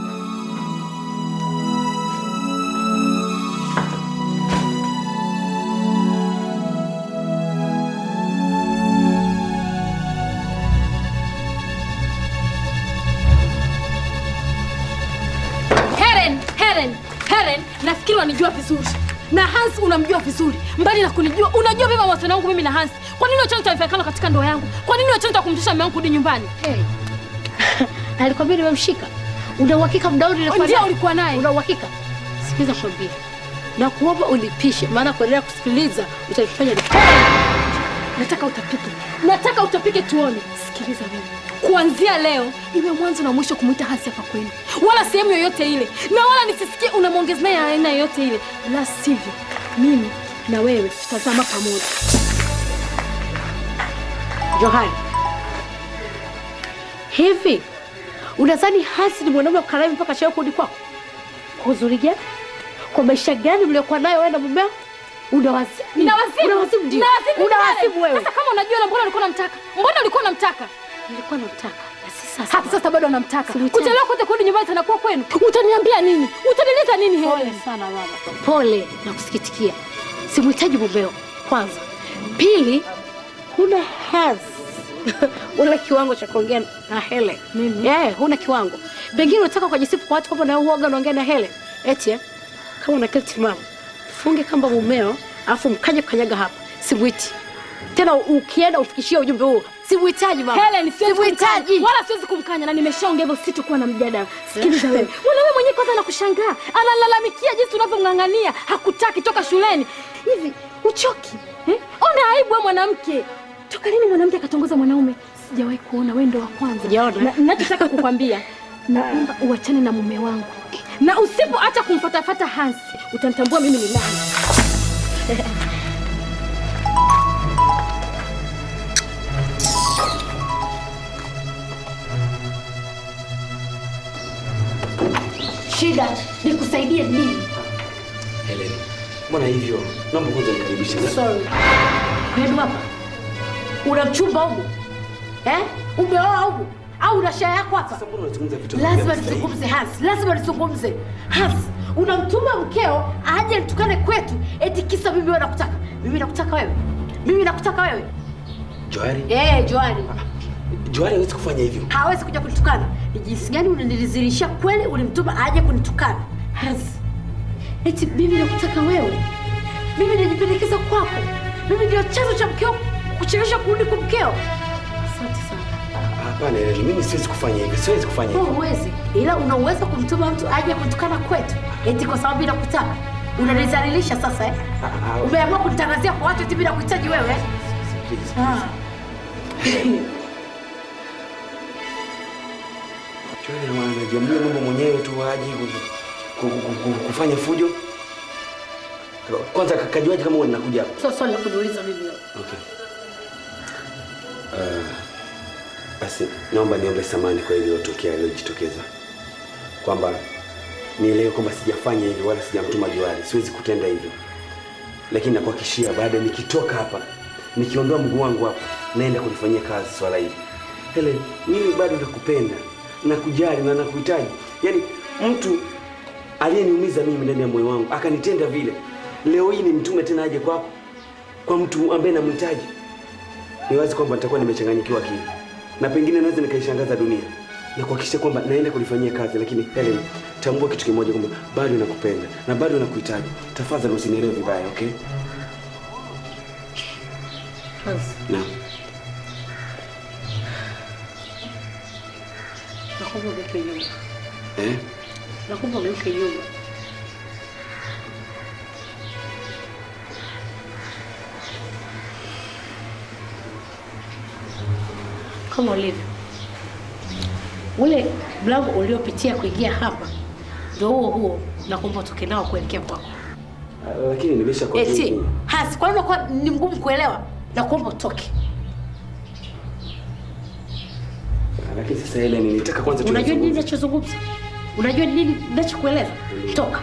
Helen, Helen, Helen, nafikiri wanijua vizuri. Na Hans unamjua vizuri. Mbali na kunijua, unajua vyema mawasiliano yangu mimi na Hans. Kwa nini unachana taarifa katika ndoa yangu? Kwa nini unachana kumtisha mume wangu kurudi nyumbani? Hey. Alikwambia nimemshika. Una uhakika muda wote nilikuwa Ndio naye? ulikuwa naye. Una uhakika? Sikiliza kwambia. Na kuomba ulipishe maana kuendelea kusikiliza utanifanya ni Nataka utapike. Nataka utapike tuone. Sikiliza wewe. Kuanzia leo iwe mwanzo na mwisho kumuita Hansi hapa kwenu, wala sehemu yoyote ile, na wala nisisikie unamwongeza naye aina yoyote ile, la sivyo mimi na wewe tutazama pamoja. Johari. Hivi unadhani Hasi ni mwanaume mkaramu mpaka chao kurudi kwako? Kwa uzuri gani? Kwa maisha gani mliokuwa nayo wewe na mumeo? Una wazimu. Nina wazimu. Una wazimu ndio. Nina wazimu Una pale. wazimu wewe. Sasa kama unajua na mbona ulikuwa unamtaka? Mbona ulikuwa unamtaka? Nilikuwa namtaka. Na si sasa. Hata sasa bado unamtaka. Simhitaji. Kuchelewa kote kurudi nyumbani tena kuwa kwenu. Utaniambia nini? Utanieleza nini Helen? Pole sana mama. Pole na kusikitikia. Simhitaji mumeo. Kwanza. Pili, huna haz. Una kiwango cha kuongea na Helen. Mimi? Eh, huna kiwango. Pengine unataka kujisifu kwa watu kwamba na uoga unaongea na Helen. Eti eh? Kama una kile timamu. Funge kamba mumeo, afu mkaje kukanyaga hapa. Simwiti. Tena ukienda ufikishie ujumbe huo. Simhitaji mama. Helen, siwezi Simhitaji. kumkanya. Wala siwezi kumkanya na nimeshaongea hivyo sitakuwa na mjadala. Sikiliza wewe. Mwanaume mwenyewe kwanza anakushangaa. Analalamikia jinsi unavyomng'ang'ania. Hakutaki toka shuleni. Hivi uchoki? Eh? Ona aibu wewe mwanamke. Toka lini mwanamke akatongoza mwanaume? Sijawahi kuona wewe ndo wa kwanza. Sijaona. Na- Ninachotaka kukwambia naomba uachane na mume wangu. Na usipoacha kumfatafata Hansi, utanitambua mimi ni nani. Shida nikusaidie nini? Helen, mbona hivyo? Naomba kwanza nikaribishe. Sorry. Kwenu hapa una mchumba huku eh? Umeoa huku au una shaya yako hapa? Mbona unazungumza vitu Lazima vya mstahili? nizungumze Hans, lazima nizungumze Hans. Unamtuma mkeo aje nitukane kwetu eti kisa mimi wewe nakutaka. Mimi nakutaka wewe, mimi nakutaka wewe Johari, Eh, Johari. Johari hawezi kufanya hivyo. hawezi kuja kunitukana. Ni jinsi gani unanilizilishia kweli, ulimtuma aje kunitukana? Hazi, eti mimi nakutaka wewe, mimi najipendekeza kwako, mimi ndio chanzo cha mkeo kuchelewesha kurudi kwa mkeo. Asante sana. Hapana, Helen, mimi siwezi kufanya hivyo. Siwezi kufanya Wewe hivyo. huwezi, ila una uwezo kumtuma mtu aje kunitukana kwetu, eti kwa sababu nakutaka. Unanizalilisha sasa eh? Umeamua kunitangazia kwa watu eti bila kuhitaji wewe eh? Ah. Johari anajiamulia mambo mwenyewe tu aje ku- ku- ku- ku- kufanya fujo. Kwanza kajuaje kama wewe ninakuja hapa? Sio swali la kuniuliza mimi wewe. Okay. Uh, basi naomba niombe samani kwa iliyotokea iliyojitokeza, kwamba nielewe kwamba sijafanya hivyo wala sijamtuma Johari, siwezi kutenda hivyo, lakini nakuhakikishia baada nikitoka hapa, nikiondoa mguu wangu hapa, naenda kulifanyia kazi swala hili. Helen, mimi bado nakupenda, nakujali na nakuhitaji. Yaani mtu aliyeniumiza mimi ndani ya moyo wangu akanitenda vile, leo hii nimtume tena aje kwako, kwa mtu ambaye namhitaji ni wazi kwamba nitakuwa nimechanganyikiwa akili na pengine naweza nikaishangaza dunia na kuhakikisha kwamba naenda kulifanyia kazi, lakini Helen, tambua kitu kimoja kwamba bado nakupenda na bado nakuhitaji. Tafadhali usinielewe vibaya, okay? Hazi, Naam. nakuomba ugeuke nyuma. Eh? Nakuomba ugeuke nyuma. Kama ulivyo ule mlango uliopitia kuingia hapa ndio huo huo, nakuomba utoke nao kuelekea kwako. Ah, Lakini nimesha kwa Eti hasi, kwa nini unakuwa ni mgumu kuelewa? Nakuomba utoke. Lakini sasa Helen, nitaka kwanza tu Unajua nini nizungumze. ninachozungumza? Unajua nini ninachokueleza? Toka.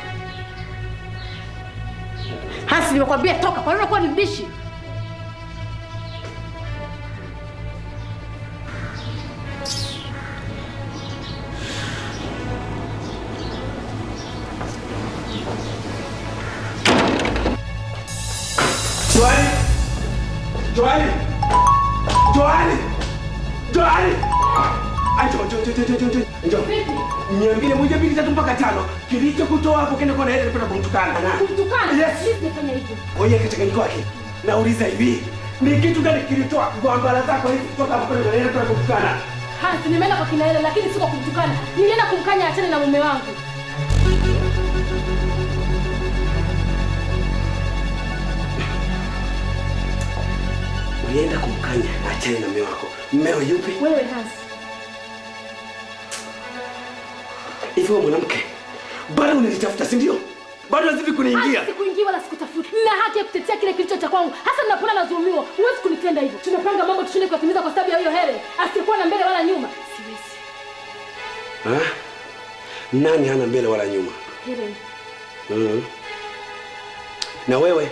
Hasi, nimekwambia toka. Kwa nini unakuwa ni mbishi? Joani! Joani! Joani! Joani! Ai, njoo, njoo, njoo, njoo, njoo, njoo. Njoo. Niambie moja mbili tatu mpaka tano. Kilichokutoa hapo kenda kwa Helen kwenda kumtukana na. Kumtukana? Yes. Mimi sijafanya hivyo. Ngoja kichanganyiko wake. Nauliza hivi. Ni kitu gani kilitoa gwambala zako hizi kutoka hapo kwenda kwa Helen kwenda kumtukana? Hasi, nimeenda kwa kina Hela lakini si kwa kumtukana. Nilienda kumkanya achane na mume wangu. Ulienda kumkanya achane na mume wako. Mmeo yupi? Wewe Hasi. Hivi wewe mwanamke, bado unanitafuta si ndio? Bado lazima kuniingia. Hasi, sikuingia wala sikutafuta. Nina haki ya kutetea kile kilicho cha kwangu. Hasa ninapoona nadhulumiwa. Huwezi kunitenda hivyo. Tumepanga mambo tushinde kuyatimiza kwa sababu ya hiyo Helen. Asiyekuwa na mbele wala nyuma. Siwezi. Ha? Nani hana mbele wala nyuma? Helen. Mhm. Na wewe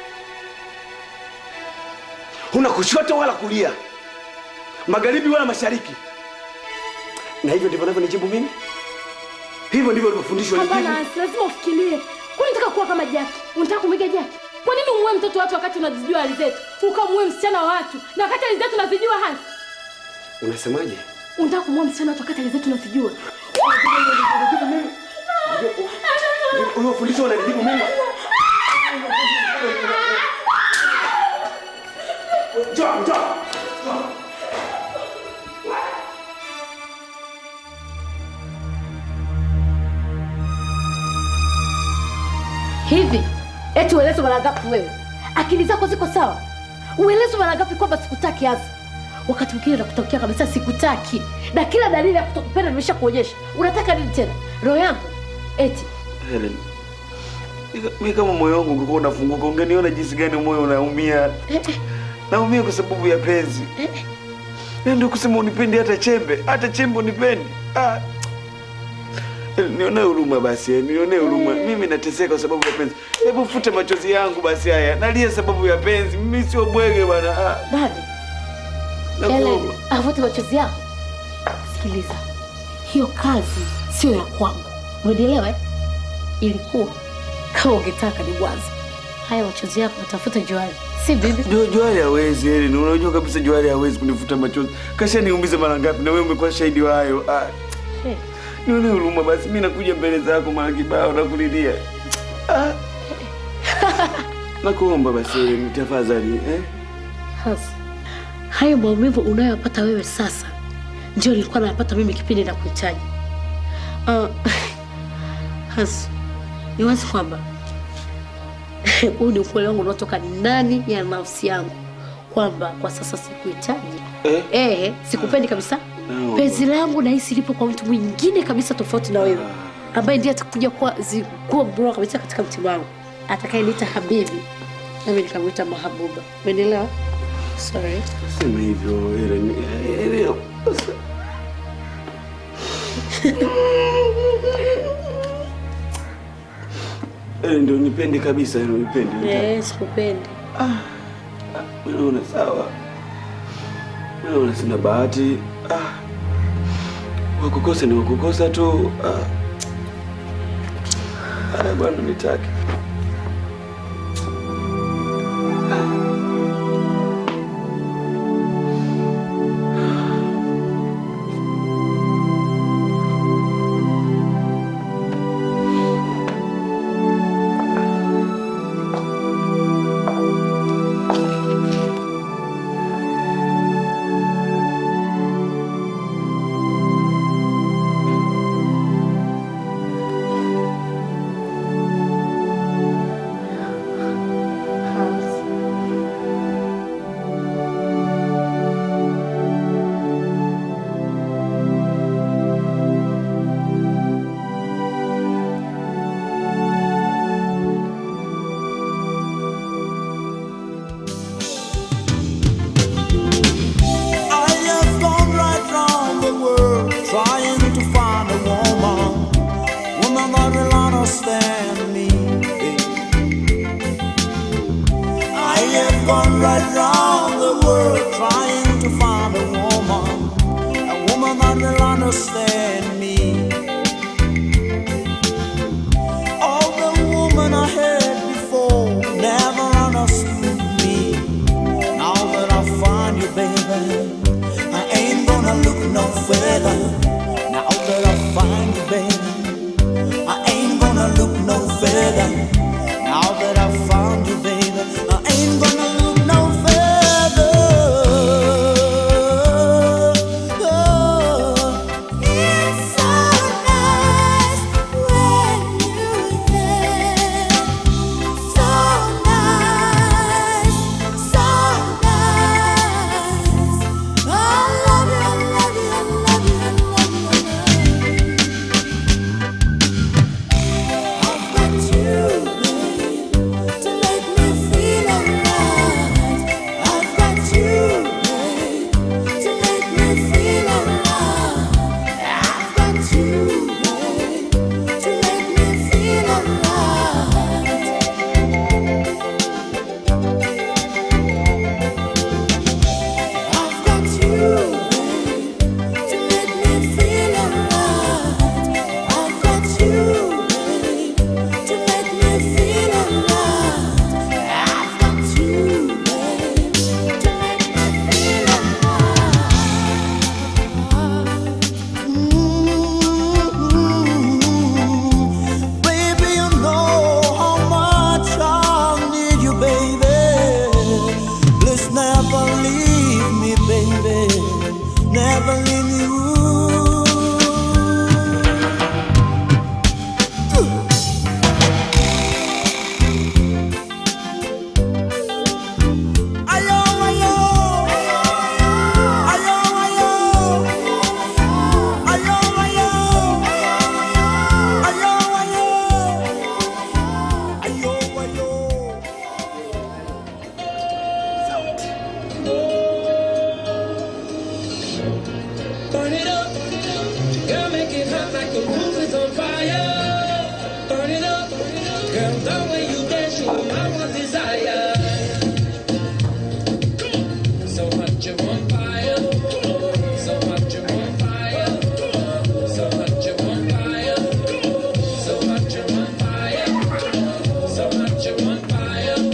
huna kushoto wala kulia, magharibi wala mashariki, na hivyo ndivyo navyonijibu mimi. Hivyo ndivyo ulivyofundishwa Hapana, nijibu. Hasi, lazima ufikirie. Kwani unataka kuwa kama Jaki? Unataka kumwiga Jaki? Kwa nini umuue mtoto wa watu wakati unazijua hali zetu? Ukamuue msichana wa watu na wakati hali zetu unazijua Hasi? Unasemaje? Unataka kumuua msichana wa watu wakati hali zetu unazijua? Uliofundishwa unanijibu mimi. Njoo, njoo. Hivi eti ueleze mara ngapi wewe? Akili zako ziko sawa? Ueleze mara ngapi kwamba sikutaki hasa? Wakati mwingine nakutokea kabisa sikutaki, na kila dalili ya kutokupenda nimesha kuonyesha. Unataka nini tena? Roho yangu eti Helen, mimi kama moyo wangu ungekuwa unafunguka, ungeniona jinsi gani moyo unaumia. Naumia kwa sababu ya penzi. Na ndio kusema unipendi hata chembe, hata chembe unipendi. Ah. Nionee huruma basi, eh, nionee huruma. Mimi nateseka kwa sababu ya penzi. Hebu fute machozi yangu basi haya. Nalia sababu ya penzi. Mimi sio bwege bwana. Ah. Dadi, Nakuomba. Helen, avute machozi yako. Sikiliza, hiyo kazi sio ya kwangu, umenielewa eh? Ilikuwa kama ungetaka ni mwanzo, Haya machozi yako natafuta Johari, si bibi. Jo, Johari hawezi Helen, unajua kabisa Johari hawezi kunifuta machozi. Kasha niumiza mara ngapi na wewe umekuwa shahidi wa hayo. Ah, Hey. nione huruma basi, mimi nakuja mbele zako mara kibao na kulilia. Ah. Nakuomba basi Helen, tafadhali eh? Hasa hayo maumivu unayoyapata wewe sasa ndio nilikuwa nayapata mimi kipindi na kuhitaji. Uh, Hasa ni wazi kwamba huu ni ukweli wangu unaotoka ndani ya nafsi yangu kwamba kwa sasa sikuhitaji. Eh? Eh, sikupendi kabisa. No. Penzi langu nahisi lipo kwa mtu mwingine kabisa tofauti na wewe, ambaye ndiye atakuja kuwa zi- kuwa bora kabisa katika mtima wangu, atakayeniita habibi nami nikamwita mahabuba. Umenielewa? Sorry. Sema hivyo Helen. Eh, Helen. Helen ndio nipende kabisa, ndio nipende. Eh, sikupendi. Mimi naona sawa. Mimi naona sina bahati. Ah. Wakukosa ni wakukosa tu. Ah. Haya bwana nitaki. I have gone right round the world trying to find a woman, woman that will understand me. I have gone right round the world trying to find a woman, a woman that will understand me. All the woman I had before never understood me. Now that I find you, baby, I ain't gonna look no further. Now that I find you, baby, I ain't gonna look no further. Now that I found you, baby, I ain't gonna look no further. Oh, it's so nice when you're there. So nice, so nice. I love you, I love you, I love you, I love you, I love you. I've got you, babe, to make me feel alright. I've got you, babe, to make me feel alright. I've got you, babe, to make me feel alright. I've got you, babe, to make me feel alright. I've got you, babe, to make me feel alright. I've got you, babe, to make me feel alright. Baby, you know how much I need you, baby. Please never leave me, baby. Never leave me. Ayo, ayo. Ayo, ayo. Ayo, ayo. Ayo, ayo. Ayo, ayo. Burn it up, girl, make it hot like the roof is on fire. Burn it up, girl, the way you dance, you know my one desire. So hot you're on fire, so hot you're on fire, so hot you're on fire, so hot you're on fire, so hot you're on fire.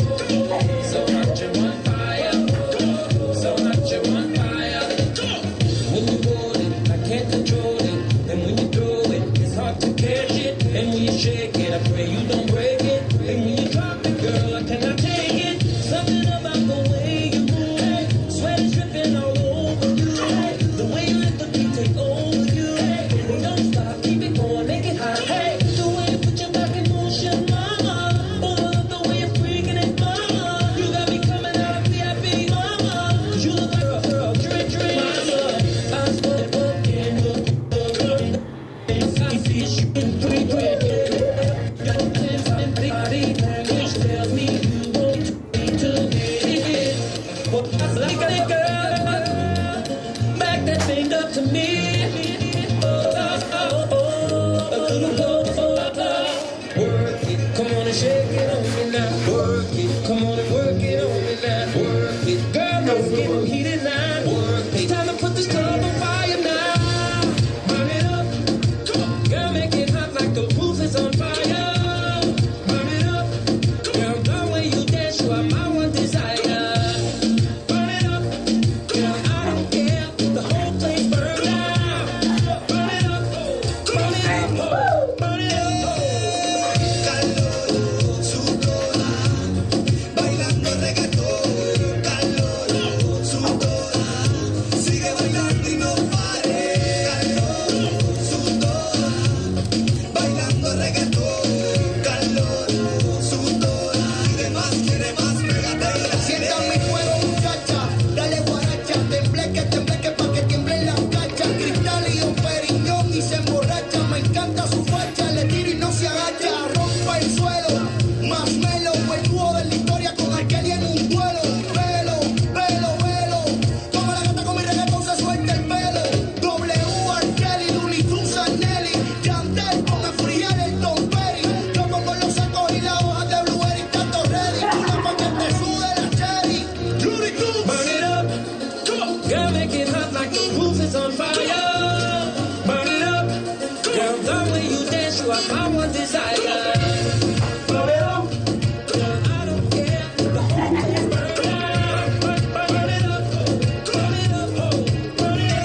back that thing up to me. Oh, oh, oh, a little closer. Work it, come on and shake it on me now. Work it, come on and work it on me now. Work it, girl, let's get them heated now. Work it, time to put this club on fire now. Burn it up, come on, girl, make it hot like the roof is on fire. Burn it up, girl, the way you dance, you are my one desire. Burn it up, girl, I don't care, the whole place burn down. Burn it up, burn it up, burn it up. Bailando reggaetón, calor, sudor, sigue bailando y no pare, calor, sudor, bailando reggaetón, calor, sudor, quiere más, quiere más, pégate. Sienta mi fuego, muchacha, dale guaracha, tembleque, tembleque pa' que tiemblen las cachas, cristal y un periñón y se emborracha, me encanta su facha, le tiro y no se agacha, rompa el suelo, más melo, el dúo de la historia con aquel y en un duelo, pelo, pelo, pelo, como la gata con mi reggaetón se suelta el pelo, W, Arkeli, Looney Tunes, Nelly, Yandel, con el friel, el Tom Perry, yo pongo los sacos y la hoja de Blueberry, tanto ready, una pa' que te sude la cherry, Looney Tunes. Burn it up. Come on. Girl, make it hot like the roof is on fire. Burn it up. Girl, the way you dance, you are my one desire. Burn it up. Girl, I don't care. The whole place burn down. Burn, burn, burn it up. Burn it up. Oh, burn it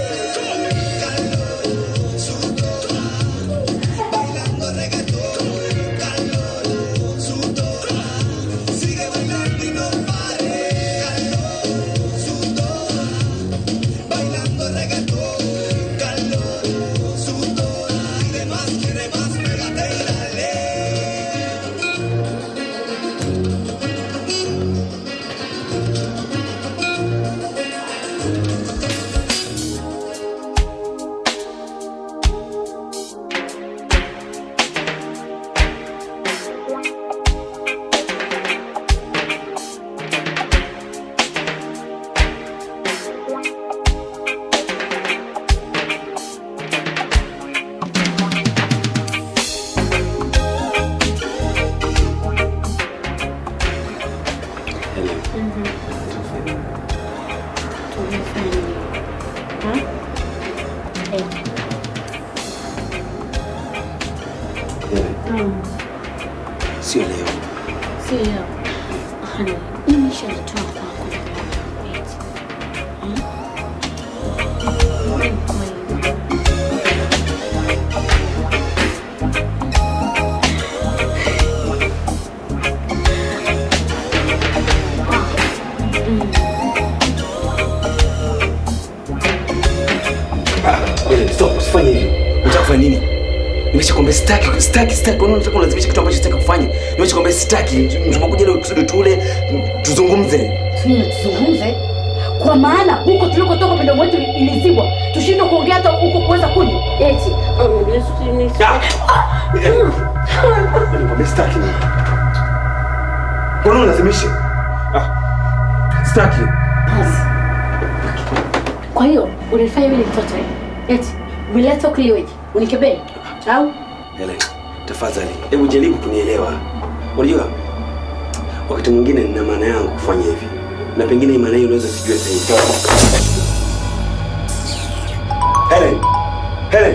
Bailando reggaetón, calor, sudor, sigue bailando y no pare, calor, sudor, bailando reggaetón, calor, sudor, quiere más, quiere más, pégate y dale. Sio leo. Sio. Hani, mimi nishalitoa kwako. Eti. Hmm? Wewe stop, usifanye hivyo. Unataka kufanya nini? Nimeshakwambia sitaki, sitaki, sitaki. Kwa nini unataka kulazimisha kitu ambacho sitaki kufanya? Nimeshakwambia sitaki. Tumekuja leo kusudi tule, tuzungumze. Tuna tuzungumze kwa maana huko tulikotoka midomo yetu ilizibwa, tushindwe kuongea hata huko kuweza kunywa eti. Nikwambia sitaki. Kwa nini unalazimisha? Ah. Sitaki. Basi. Kwa hiyo unanifanya mimi ni mtoto eh? Eti umeleta ukliweje? Unikebei au Helen, tafadhali, hebu jaribu kunielewa. Unajua, wakati mwingine nina maana yangu kufanya hivi, na pengine hii maana hiyo unaweza sijue sasa hivi. Helen, Helen,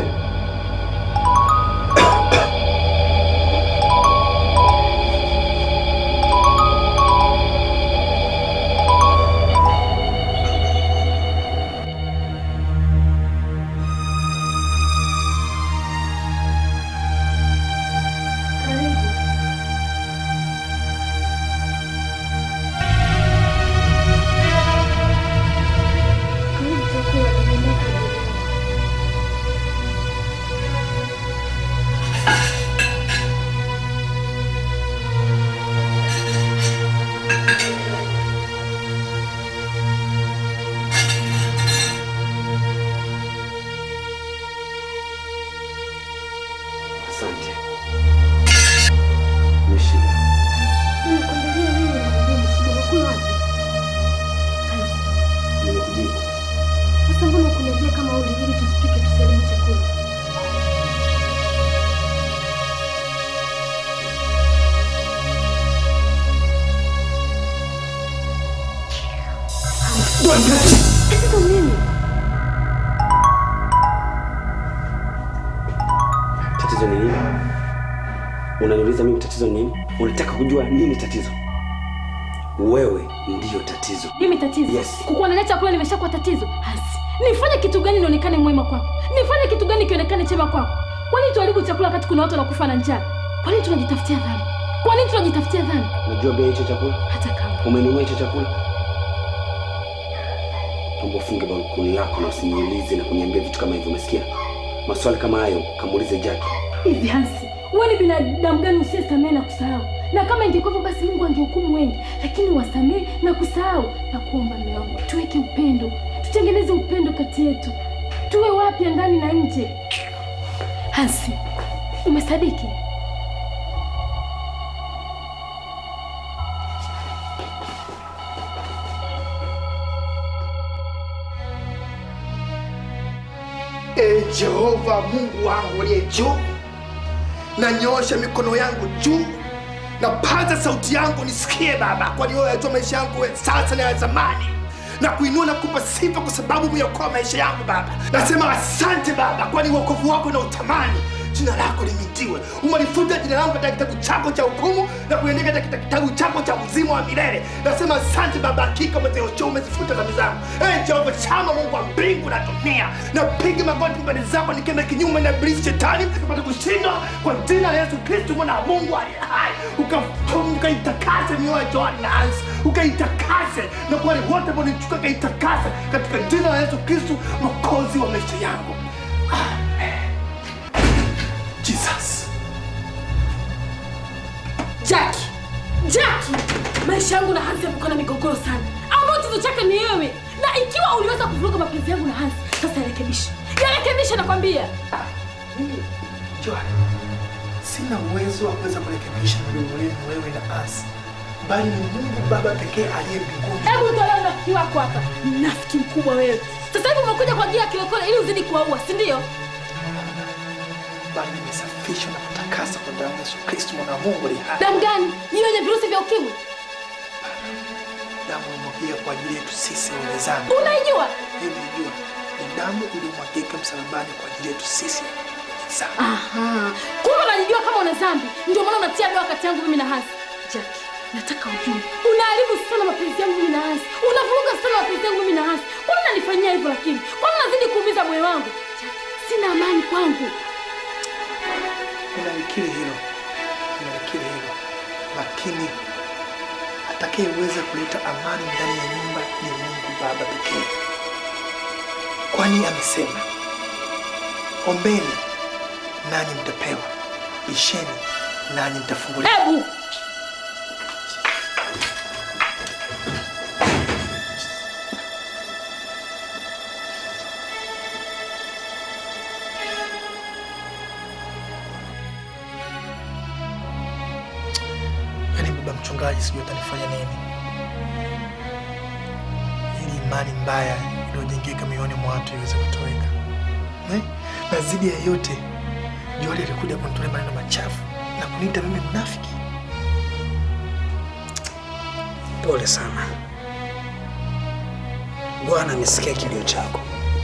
asante. Nimeshiba. Nimekujibu. Sasa mbona kuniambia kama uli ili tusipike tusalimu chakula? Tatizo nini? Tatizo ni nini? Unaniuliza mimi tatizo ni nini? Unataka kujua nini tatizo? Wewe ndiyo tatizo. Mimi tatizo? Yes. Kukuandalia chakula nimeshakuwa tatizo? Hasi. Nifanye kitu gani nionekane mwema kwako? Nifanye kitu gani kionekane chema kwako? Kwa nini tuharibu chakula wakati kuna watu wanakufa na njaa? Kwa nini tunajitafutia dhambi? Kwa nini tunajitafutia dhambi? Unajua bei ya hicho chakula? Hata kama Umenunua hicho chakula? Naomba ufunge bakuli lako na usiniulize na kuniambia vitu kama hivyo, umesikia? Maswali kama hayo kamuulize Jackie. hivi Hansi, wewe ni binadamu gani usiyesamehe na kusahau? Na kama ingekuwa basi Mungu angehukumu wengi, lakini wasamehe na kusahau. Na kuomba mume wangu, tuweke upendo, tutengeneze upendo kati yetu, tuwe wapya ndani na nje. Hansi, umesadiki? E Jehova Mungu wangu uliye juu, nanyoosha mikono yangu juu, napaza sauti yangu nisikie Baba, kwani wewe wajua maisha yangu ya sasa na ya zamani na kuinua na kupa sifa kwa sababu umeokoa maisha yangu Baba. Nasema asante Baba, kwani wokovu wako na utamani jina lako limitiwe. Umelifuta jina langu katika kitabu chako cha hukumu na kuandika katika kitabu chako cha uzima wa milele. Nasema asante Baba, hakika umeziosha umezifuta dhambi zangu. Ee Jehova Shama, Mungu wa mbingu na dunia, napiga magoti mbele zako nikienda kinyume na ibilisi shetani, nikapata kushindwa kwa jina la Yesu Kristo mwana wa Mungu aliye hai. Uka- Ukaitakase mioyo ya John na Hansi, ukaitakase na kwa wale wote ambao nichuka, ukaitakase katika jina la Yesu Kristo mwokozi wa maisha yangu. Jesus. Jackie, Jackie, maisha yangu na Hansi yamekuwa na migogoro sana, ambao chanzo chake ni wewe. Na ikiwa uliweza kuvuruga mapenzi yangu na Hansi, sasa yarekebishe, yarekebishe, nakwambia. Mimi Joy, sina uwezo wa kuweza kurekebisha mdomo wenu wewe na Hansi, bali ni Mungu Baba pekee aliye mbinguni. Hebu tolee unafiki wako hapa, mnafiki mkubwa wewe. Sasa hivi umekuja kwa ajili ya kilokole ili uzidi kuwaua, si ndio? bali nimesafishwa na kutakasa kwa damu ya Yesu Kristo mwana wa Mungu aliye hai. Damu gani? Hiyo yenye virusi vya ukimwi? Damu iliyomwagika kwa ajili yetu sisi wenye dhambi. Unaijua? Hii nilijua ni damu iliyomwagika msalabani kwa ajili yetu sisi wenye dhambi. Aha, kumbe unajijua kama una dhambi, ndio maana unatia doa kati yangu mimi na Hansi. Jackie, nataka ujue, unaharibu sana mapenzi yangu mimi na Hansi, unavuruga sana mapenzi yangu mimi na Hansi. Kwani unanifanyia hivyo? Lakini kwani unazidi kuumiza moyo wangu? Jackie, sina amani kwangu. Ninalikiri hilo, ninalikiri hilo, lakini atakayeweza kuleta amani ndani ya nyumba ni Mungu Baba pekee, kwani amesema, ombeni nanyi mtapewa, bisheni nanyi mtafunguliwa. Hebu Yaani baba mchungaji, sijui atanifanya nini ili imani mbaya iliyojengeka mioyoni mwa watu iweze kutoweka. Eh? Na zidi ya yote, Joeli alikuja kunitolea maneno machafu na kuniita mimi mnafiki. Pole sana. Bwana amesikia kilio chako.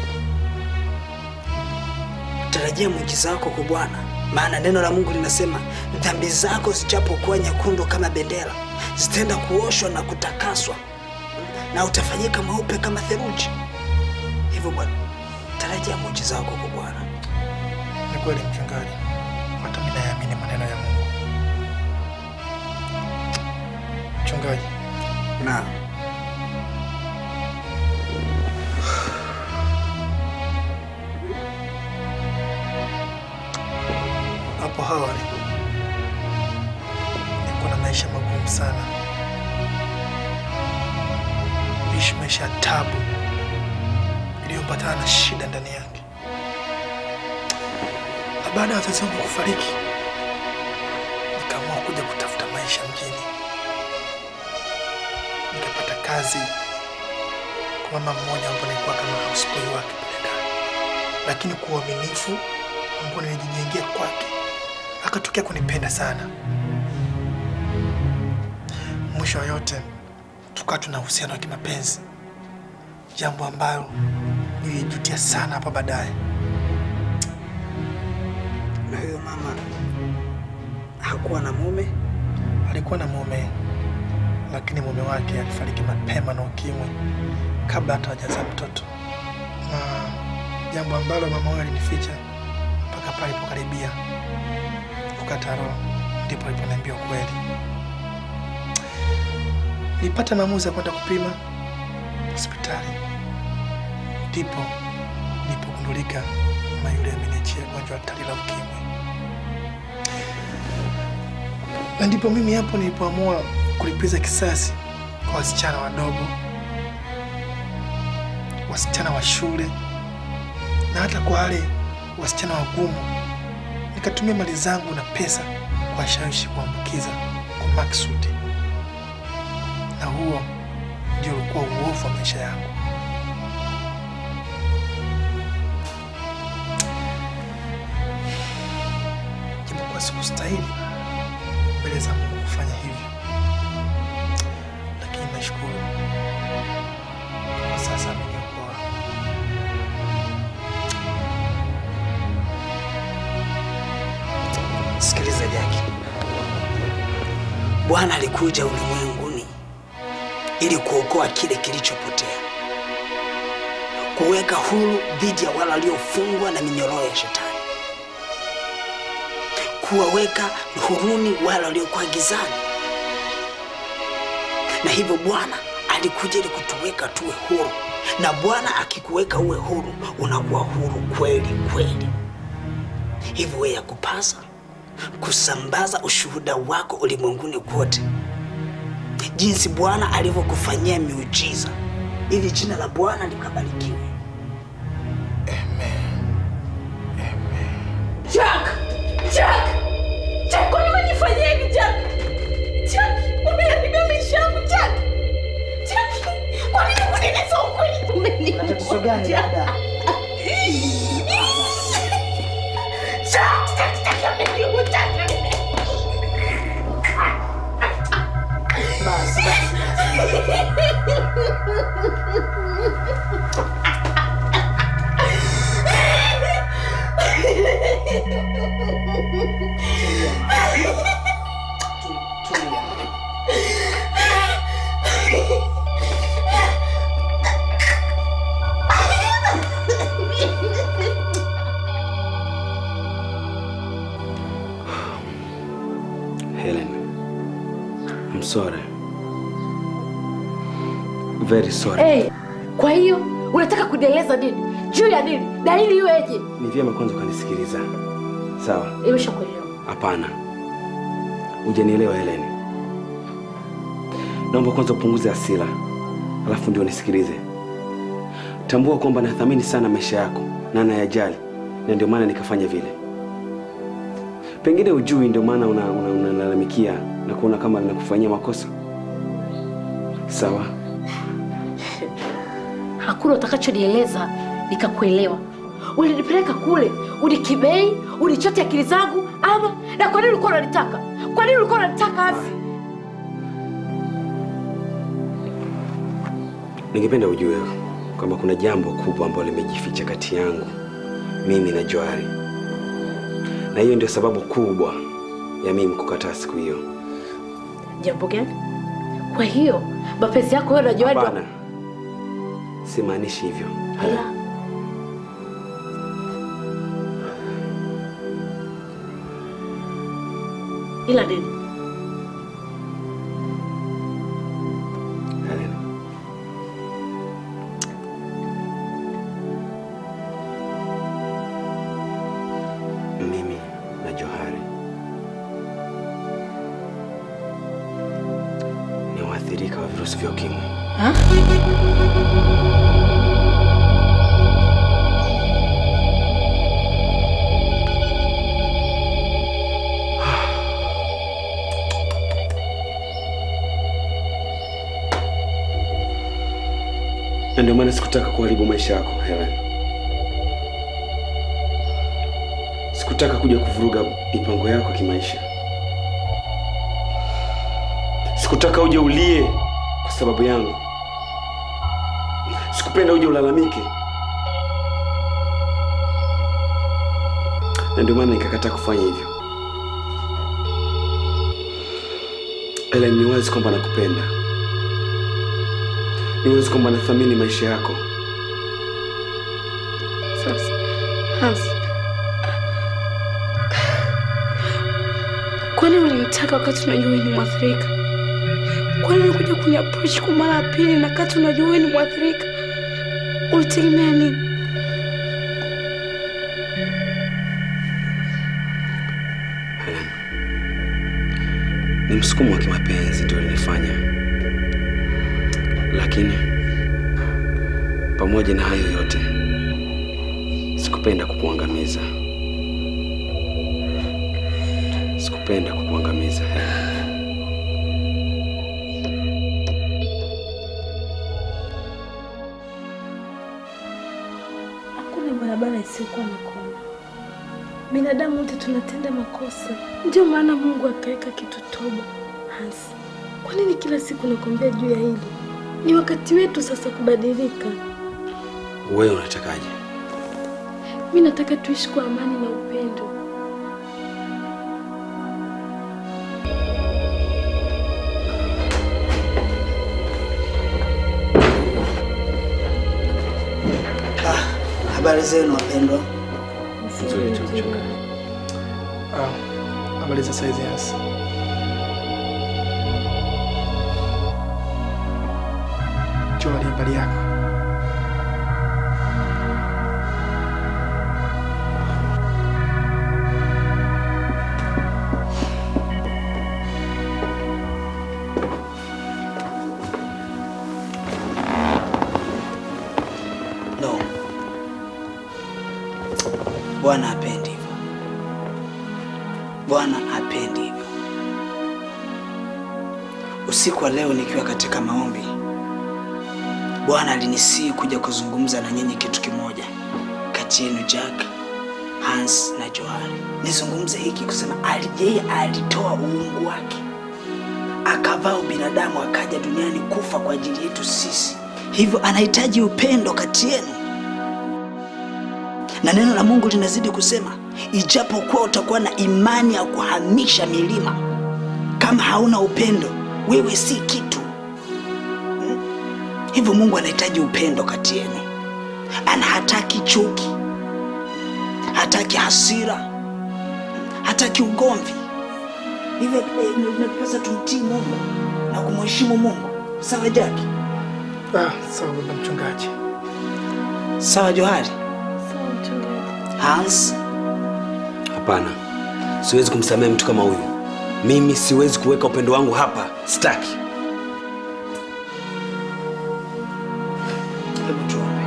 Tarajia muujiza wako kwa Bwana, maana neno la Mungu linasema dhambi zako zijapokuwa nyekundu kama bendera zitaenda kuoshwa na kutakaswa na utafanyika mweupe kama theluji. Hivyo Bwana, tarajia muujiza wako kwa Bwana. Ni kweli mchungaji, hata mimi naamini maneno ya Mungu. Mchungaji, Naam. hapo awali nilikuwa na maisha magumu sana, ishi maisha ya tabu iliyopatana na shida ndani yake. Na baada ya wazazi wangu kufariki, nikaamua kuja kutafuta maisha mjini. Nikapata kazi mama mmoja ambaye nilikuwa kama houseboy wake pale ndani, lakini kwa uaminifu ambao nilijijengea kwake akatokea kunipenda sana. Mwisho wa yote tukawa tuna uhusiano wa kimapenzi, jambo ambalo nilijutia sana hapa baadaye. Na huyo mama hakuwa na mume? Alikuwa na mume, lakini mume wake alifariki mapema na ukimwi kabla hata hajazaa mtoto, na jambo ambalo mama huyo alinificha mpaka pale alipokaribia kukata roho, ndipo aliponiambia ukweli. Nilipata maamuzi ya kwenda kupima hospitali, ndipo nilipogundulika mama yule ameniachia gonjwa hatari la ukimwi, na ndipo mimi hapo nilipoamua kulipiza kisasi kwa wasichana wadogo, wasichana wa shule na hata kwa wale wasichana wagumu. Nikatumia mali zangu na pesa kuwashawishi kuambukiza kwa maksudi, na huo ndio ulikuwa uovu wa maisha yangu. Japokuwa sikustahili mbele za Mungu kufanya hivyo, lakini nashukuru kwa sasa ameniokoa. Sikiliza Jaki, Bwana alikuja ulimwenguni ili kuokoa kile kilichopotea, kuweka huru dhidi ya wale waliofungwa na minyororo ya Shetani, kuwaweka huruni wale waliokuwa gizani. Na hivyo Bwana alikuja ili kutuweka tuwe huru, na Bwana akikuweka uwe huru, unakuwa huru kweli kweli. Hivyo wewe yakupasa kusambaza ushuhuda wako ulimwenguni kote, jinsi Bwana alivyokufanyia miujiza, ili jina la Bwana likabarikiwe. Jack! Jack! Jack, kwani umenifanyia hivi Jack? Jack, umeharibia maisha yangu Jack. Jack, kwa nini kunieleza ukweli? Umeniua. Tatizo gani dada? Jack, Jack, Jack, umeniua Jack. Basi, basi, Helen, I'm sorry. Very sorry. Hey, kwa hiyo unataka kunieleza nini? Juu ya nini? Dalili iweje? Ni vyema kwanza ukanisikiliza. Sawa? Imeshakuelewa. Hapana, hujanielewa Helen. Naomba kwanza upunguze hasira, alafu ndio nisikilize. Tambua kwamba nathamini sana maisha yako na nayajali, na ndio maana nikafanya vile. Pengine ujui, ndio maana unalalamikia una, una unalalamikia na kuona kama ninakufanyia makosa. Sawa, Hakuna utakachonieleza nikakuelewa. Ulinipeleka kule, unikibei, unichote akili zangu ama na kwa nini ulikuwa unanitaka? Kwa nini ulikuwa unanitaka Asi? ningependa ujue kwamba kuna jambo kubwa ambalo limejificha kati yangu mimi na Johari, na hiyo ndio sababu kubwa ya mimi kukataa siku hiyo. Jambo gani? Kwa hiyo mapenzi yako wewe na Joani wa- Hapana, simaanishi hivyo. Ila ila nini? Helen, mimi na Johari ni waathirika wa virusi vya ukimwi. Ha? na ndio maana sikutaka kuharibu maisha yako Helen. Sikutaka kuja kuvuruga mipango yako kimaisha. Sikutaka uje ulie kwa sababu yangu. Sikupenda uje ulalamike, na ndio maana nikakataa kufanya hivyo. Helen, ni wazi kwamba nakupenda, ni wazi kwamba nathamini maisha yako. Sasa Hans, kwani ulinitaka wakati unajua wewe ni mwathirika? Kwani ulikuja kuni approach kwa mara ya pili na wakati unajua wewe ni mwathirika? Ulitegemea nini? Helen, ni msukumo wa kimapenzi ndio ulinifanya, lakini pamoja na hayo yote sikupenda kukuangamiza. Sikupenda kukuangamiza Helen. Hakuna barabara isiyokuwa na kona. Binadamu wote tunatenda makosa, ndio maana Mungu akaweka kitu toba. Hans, kwa nini kila siku nakwambia juu ya hili? Ni wakati wetu sasa kubadilika. Wewe unatakaje? Mi nataka tuishi kwa amani na upendo. Habari zenu wapendwa. Nzuri tu mchungaji. Ah, habari za saizi Hans? Joel, habari yako? No, Bwana hapendi hivyo. Bwana hapendi hivyo. Usiku wa leo nikiwa katika maombi, Bwana alinisii kuja kuzungumza na nyinyi kitu kimoja kati yenu Jack, Hans na Johari. Nizungumze hiki kusema ali- yeye alitoa uungu wake akavaa ubinadamu akaja duniani kufa kwa ajili yetu sisi, hivyo anahitaji upendo kati yenu na neno la Mungu linazidi kusema, ijapokuwa utakuwa na imani ya kuhamisha milima, kama hauna upendo, wewe si kitu. Hmm? Hivyo Mungu anahitaji upendo kati yenu, ana hataki chuki, hataki hasira, hataki ugomvi. Hivyo eh, inatupasa tumtii Mungu na kumheshimu Mungu. Sawa Jaki? Ah, sawa baba mchungaji. Sawa Johari? Sawa mchungaji. Hans? Hapana, siwezi kumsamehe mtu kama huyu. Mimi siwezi kuweka upendo wangu hapa, sitaki. Hebu tuombe.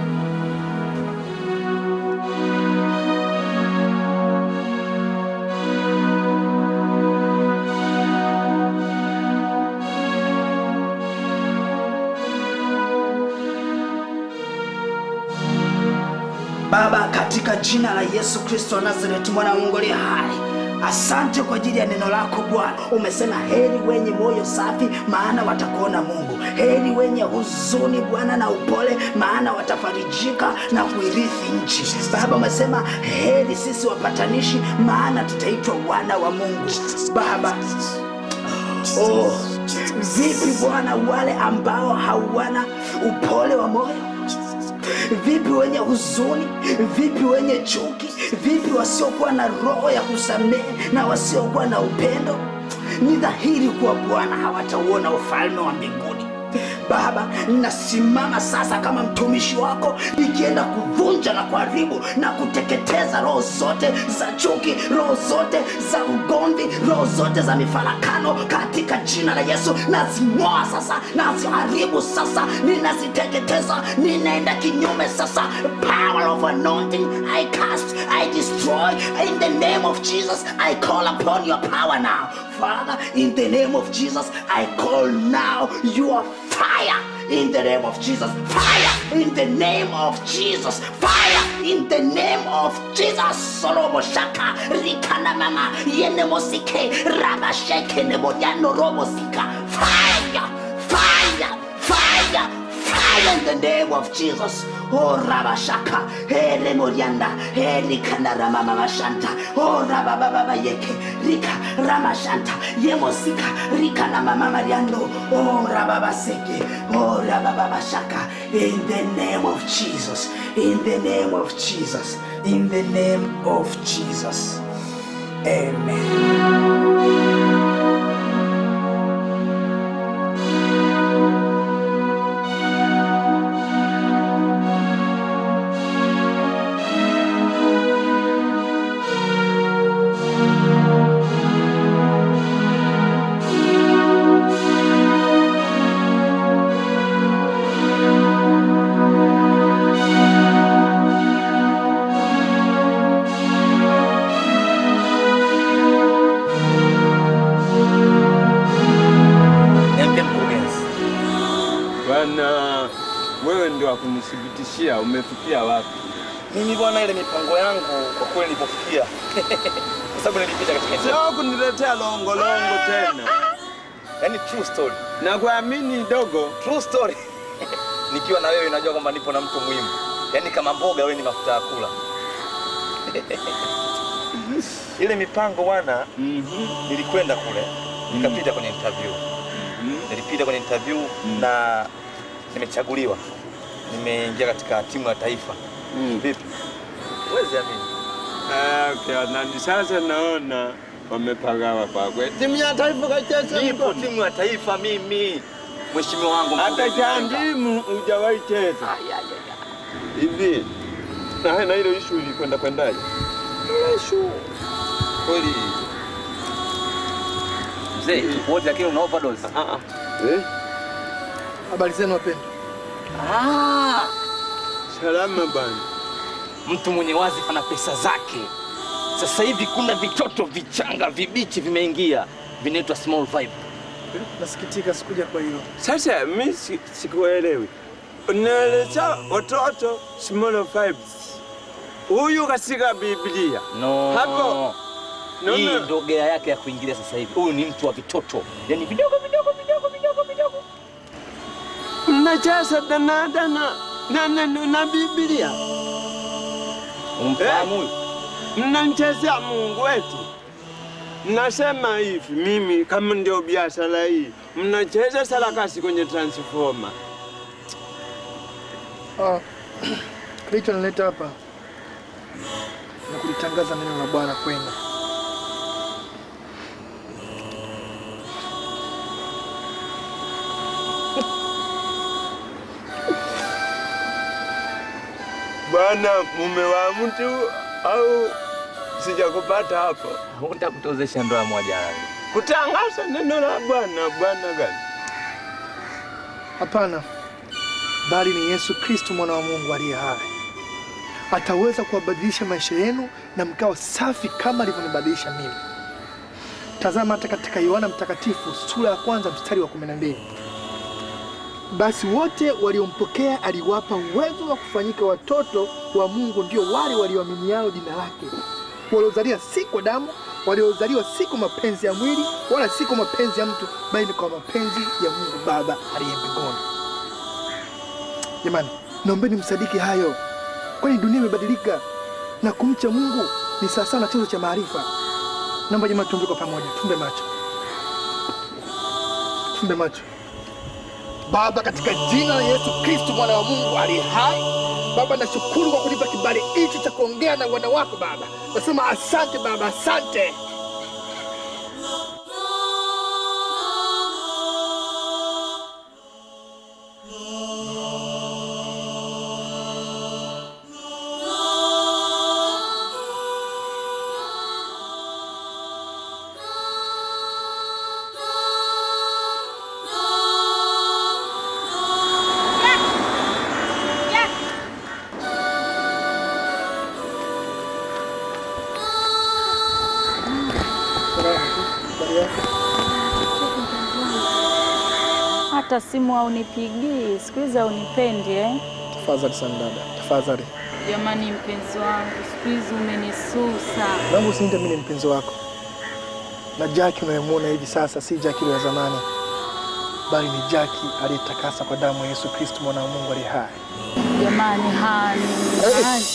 Baba, katika jina la Yesu Kristo wa Nazareti, mwana wa Mungu aliye hai, asante kwa ajili ya neno lako Bwana. Umesema heri wenye moyo safi, maana watakuona Mungu. Heri wenye huzuni Bwana na upole, maana watafarijika na kuirithi nchi. Baba, umesema heri sisi wapatanishi, maana tutaitwa wana wa Mungu. Baba, oh, vipi Bwana wale ambao hawana upole wa moyo Vipi wenye huzuni? Vipi wenye chuki? Vipi wasiokuwa na roho ya kusamehe na wasiokuwa na upendo? Ni dhahiri kuwa Bwana hawatauona ufalme wa mbinguni. Baba, nasimama sasa kama mtumishi wako nikienda kuvunja na kuharibu na kuteketeza roho zote za chuki, roho zote za ugomvi, roho zote za mifarakano katika jina la Yesu. Nazing'oa sasa, naziharibu sasa, ninaziteketeza, ninaenda kinyume sasa. Power of anointing, I cast, I destroy in the name of Jesus. I call upon your power now. Father, in the name of Jesus, I call now your fire in the name of Jesus. Fire in the name of Jesus. Fire in the name of Jesus. Solomo shaka rikana mama yene mosike rabasheke nemodiano robo sika. Fire, fire, fire, fire in the name of Jesus. Oh Rabashaka, Hele Morianda, Hele Kanara Mama Mashanta, Oh Rababa Yeke, Rika Ramashanta, Yemosika, Rika na Mama Mariando, Oh Rababa Seke, Oh Rababa Shaka, in the name of Jesus, in the name of Jesus, in the name of Jesus. Amen. Niambie mkurugenzi. Bwana, wewe ndio wakunithibitishia umefikia wapi? Mimi bwana, ile mipango yangu kwa kweli ilipofikia, kwa sababu nilipita katika Sio kuniletea longolongo tena. yani true story. Na kuamini dogo. True story. Nikiwa na wewe najua kwamba nipo na mtu muhimu, yaani kama mboga wewe ni mafuta ya kula. ile mipango bwana, nilikwenda kule nikapita kwenye interview, nilipita kwenye interview na nimechaguliwa, nimeingia katika timu ya taifa. Vipi, huwezi amini? Ah, okay, na sasa naona wamepagawa kwa kweli. Timu ya taifa kacheza Nipo timu ya taifa mimi, mheshimiwa wangu. Hata chandimu hujawahi cheza. Hivi na na hilo issue ilikwenda kwendaje? Issue kweli mzee, wote lakini una overdose. Eh? Habari zenu wapendwa. Ah, salama bana. Mtu mwenye wazi ana pesa zake. Sasa hivi kuna vitoto vichanga vibichi vimeingia, vinaitwa small vibe. Nasikitika sikuja kwa hilo. Sasa mimi si- sikuelewi. Unaeleza watoto small vibes. Huyu katika Biblia. No. Hapo. No, Hii no. ndo gea yake ya kuingilia sasa hivi. Huyu ni mtu wa vitoto, yaani vidogo vidogo vidogo vidogo vidogo. Mnacheza dana dana na, na, na, na Biblia. Umfahamu huyu? Mnamchezea Mungu wetu. Mnasema hivi, mimi kama ndio biashara hii, mnacheza sarakasi kwenye transformer. Ah, kilichonileta hapa na kulitangaza neno la Bwana kwenu. Bwana, mume wa mtu au sijakupata hapo? Utakutozesha ndoa moja. Kutangaza neno la Bwana. Bwana gani? Hapana, bali ni Yesu Kristo mwana wa Mungu aliye hai. Ataweza kuwabadilisha maisha yenu na mkawa safi kama alivyonibadilisha mimi. Tazama hata katika Yohana Mtakatifu sura ya kwanza mstari wa 12. Basi wote waliompokea aliwapa uwezo wa kufanyika watoto wa Mungu, ndio wale walioaminiao jina lake, waliozaliwa si kwa damu, waliozaliwa si kwa mapenzi ya mwili, wala si kwa mapenzi ya mtu, bali ni kwa mapenzi ya Mungu Baba aliye mbinguni. Jamani, naombeni msadiki hayo, kwani dunia imebadilika na kumcha Mungu ni sawasawa na chanzo cha maarifa. Naomba jamani, tuombe kwa pamoja, tumbe macho, tumbe macho. Baba, katika jina la Yesu Kristo mwana wa Mungu aliye hai, Baba, nashukuru kwa kunipa kibali hichi cha kuongea na wana wako Baba. Nasema asante Baba, asante. hata simu haunipigii, siku hizi haunipendi eh? Tafadhali sana dada, tafadhali. Jamani mpenzi wangu, siku hizi umenisusa. Naomba usiniite mimi ni mpenzi wako, na Jaki unayemwona hivi sasa si Jaki yule wa zamani, bali ni Jaki aliyetakasa kwa damu ya Yesu Kristo mwana wa Mungu aliye hai. Jamani hani, hani.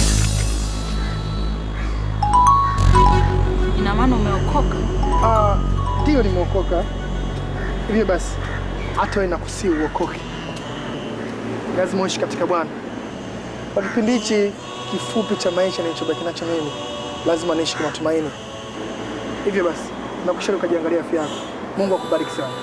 Ina maana umeokoka? Ah, Ndiyo, nimeokoka. Hivyo basi hata wewe nakusii uokoke, lazima uishi katika Bwana. Kwa kipindi hichi kifupi cha maisha nilichobaki nacho mimi, lazima niishi kwa matumaini. Hivyo basi nakushauri ukajiangalia afya yako. Mungu akubariki sana.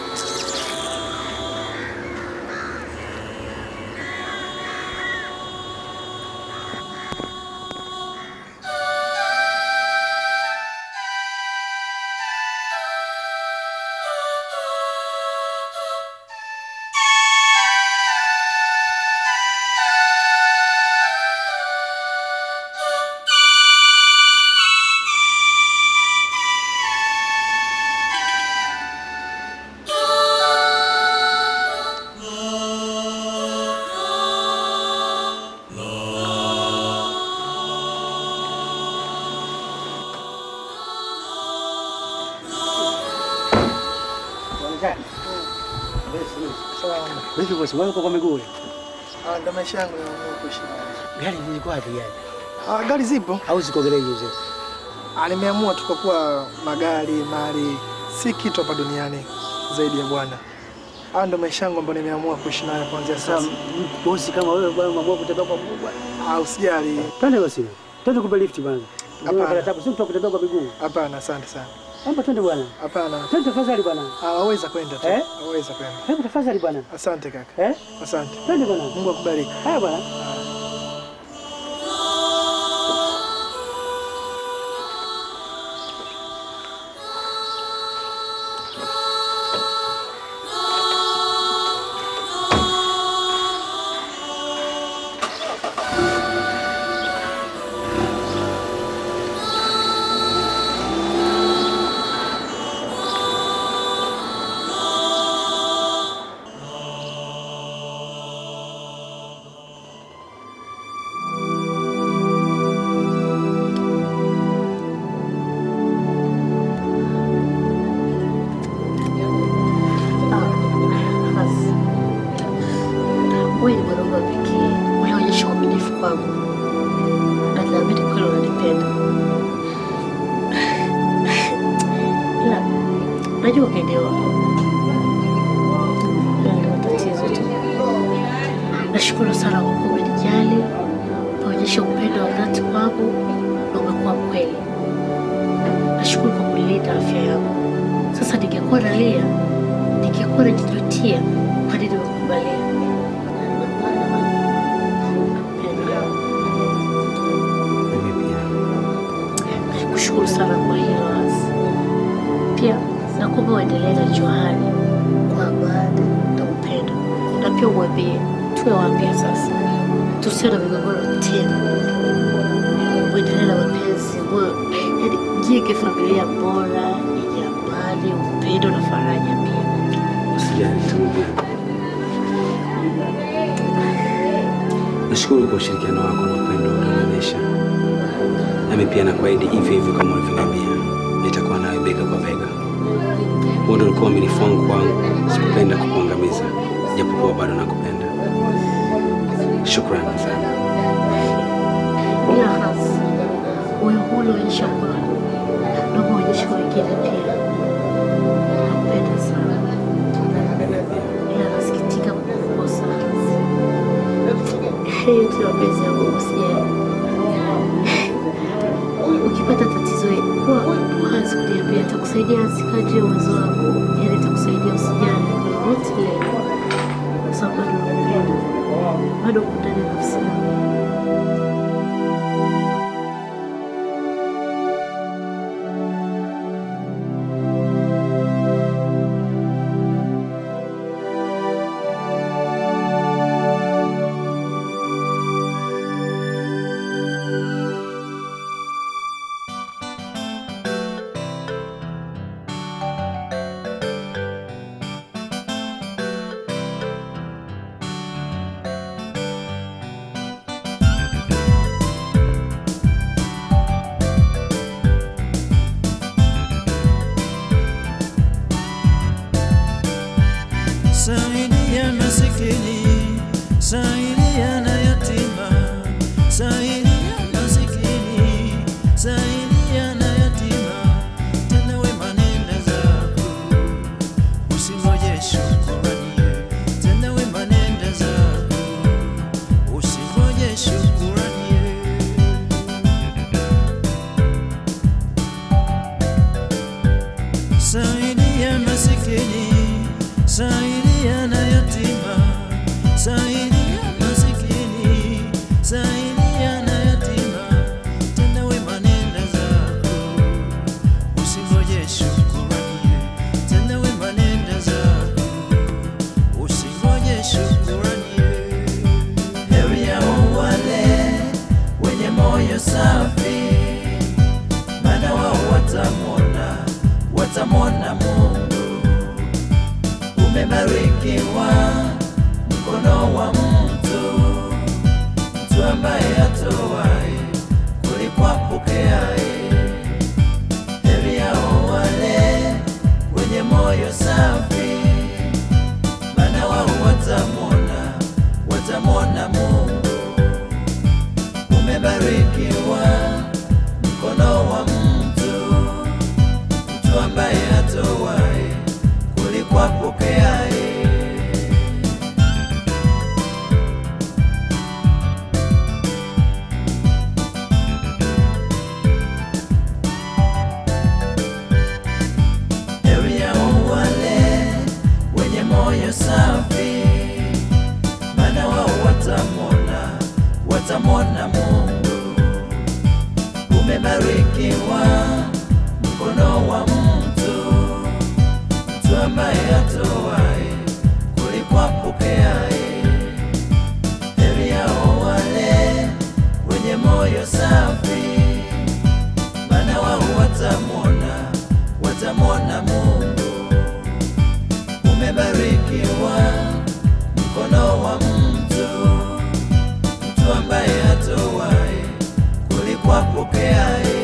Vipi bosi, wewe uko kwa miguu? Ah, ndo maisha yangu naamua kuishi nayo. Gari zilikuwa wapi gari? Ah, gari zipo au ziko gereji hizo? Ah, nimeamua tu kwa kuwa magari, mali si kitu hapa duniani zaidi ya Bwana. Ah, ndo maisha yangu ambayo nimeamua kuishi nayo kuanzia sasa. Bosi kama wewe bwana umeamua kutembea kwa mguu bwana. Ah, usijali. Twende basi. Twende kupe lift bwana. Hapana. Hapana. Tabu si mtu wa kutembea kwa miguu. Hapana, asante sana. Hapa twende bwana. Hapana. Twende tafadhali bwana. Ah, waweza kwenda tu. Eh? Waweza kwenda. Hebu tafadhali bwana. Asante kaka. Eh? Asante. Twende bwana. Mungu akubariki. Haya bwana. Wewe ni mwanaume wa pekee unaonyesha uaminifu kwangu, na naamini kweli unanipenda, ila najua ukielewa Hilo ndio tatizo tu. Nashukuru sana kwa kuwa umenijali, umeonyesha upendo wa dhati kwangu na umekuwa mkweli. Nashukuru kwa kulinda afya yangu. Sasa ningekuwa nalia, ningekuwa najijutia kwa nini nimekubalia. Nikushukuru sana kwa hilo Asi. Pia nakuomba uendelee na Johari kwa amani na upendo, na pia umwambie tuwe wapya sasa, tusiwe na migogoro tena, uendelee na mapenzi, mwe- yaani jenge familia bora yenye amani, upendo na faraja pia. Usijali, tulia. Nashukuru kwa ushirikiano wako na upendo ulionionyesha. Nami pia nakuahidi hivyo hivyo kama ulivyoniambia, nitakuwa nawe bega kwa bega. Huo ndio ulikuwa uaminifu wangu kwangu. Sikupenda kukuangamiza, japokuwa bado nakupenda. Shukrani sana. Ila hasi moyo huu unaonyesha kwangu, naomba uonyeshe kwa wengine pia. Nakupenda sana, ila nasikitika kukukosa Hasi. Haya yote ni mapenzi ya Mungu, sijali. Ukipata tatizo kuwa wazi kuniambia, nitakusaidia Hasi kadri ya uwezo wako, yaani nitakusaidia, usijali kwa lolote lile, kwa sababu bado nakupenda, bado uko ndani ya nafsi yangu. moyo safi, maana wao watamwona, watamwona Mungu. Umebarikiwa mkono wa mtu, mtu ambaye atoaye kuliko apokeaye. Heri yao wale wenye moyo safi, maana wao watamwona, watamwona Mungu. Umebarikiwa mkono wa mtu, mtu ambaye atoaye kuliko apokeaye. Heri yao wale wenye moyo safi, maana wao watamwona, watamwona Mungu. Umebarikiwa mkono wa mtu, mtu ambaye atoaye kuliko apokeaye. Heri yao wale wenye moyo safi, maana wao watamwona, watamwona Mungu. Umebarikiwa mkono wa mtu, mtu ambaye atoaye kuliko apokeaye.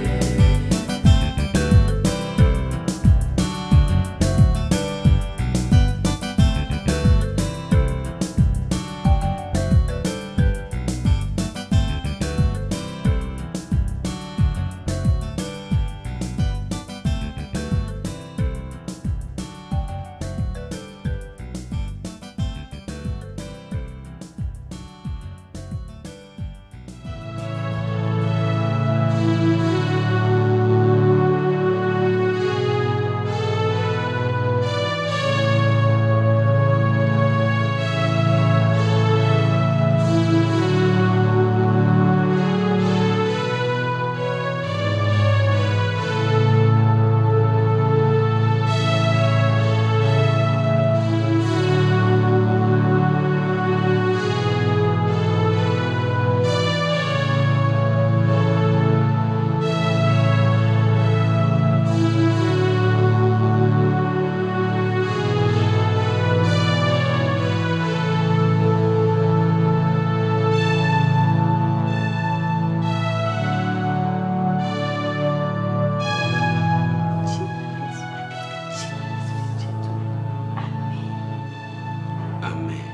Amen.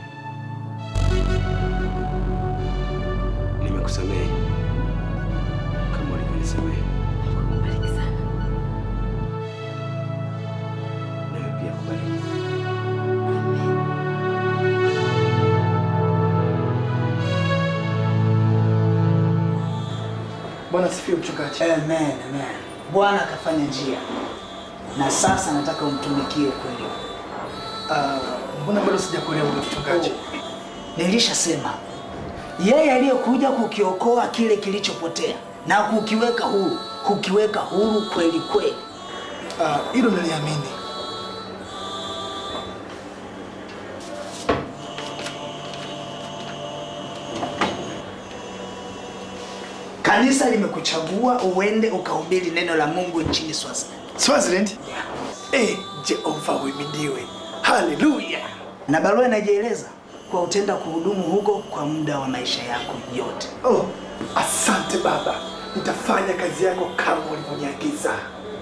Nimekusamehe kama ulivyonisamehe. Nawe pia kubariki. Bwana sifiwe mchungaji. Amen, amen. Bwana akafanya njia na sasa nataka umtumikie kweli. Ah, mbona bado sijakuelewa ule mchungaji? Nilishasema yeye aliyekuja kukiokoa kile kilichopotea na kukiweka huru, kukiweka huru kweli kweli. Ah, hilo naliamini. Kanisa limekuchagua uende ukahubiri neno la Mungu nchini Swaziland. Swaziland? Eh, Jehova uhimidiwe. Haleluya. Na barua inajieleza kwa utenda kuhudumu huko kwa muda wa maisha yako yote. Oh, asante Baba. Nitafanya kazi yako kama ulivyoniagiza.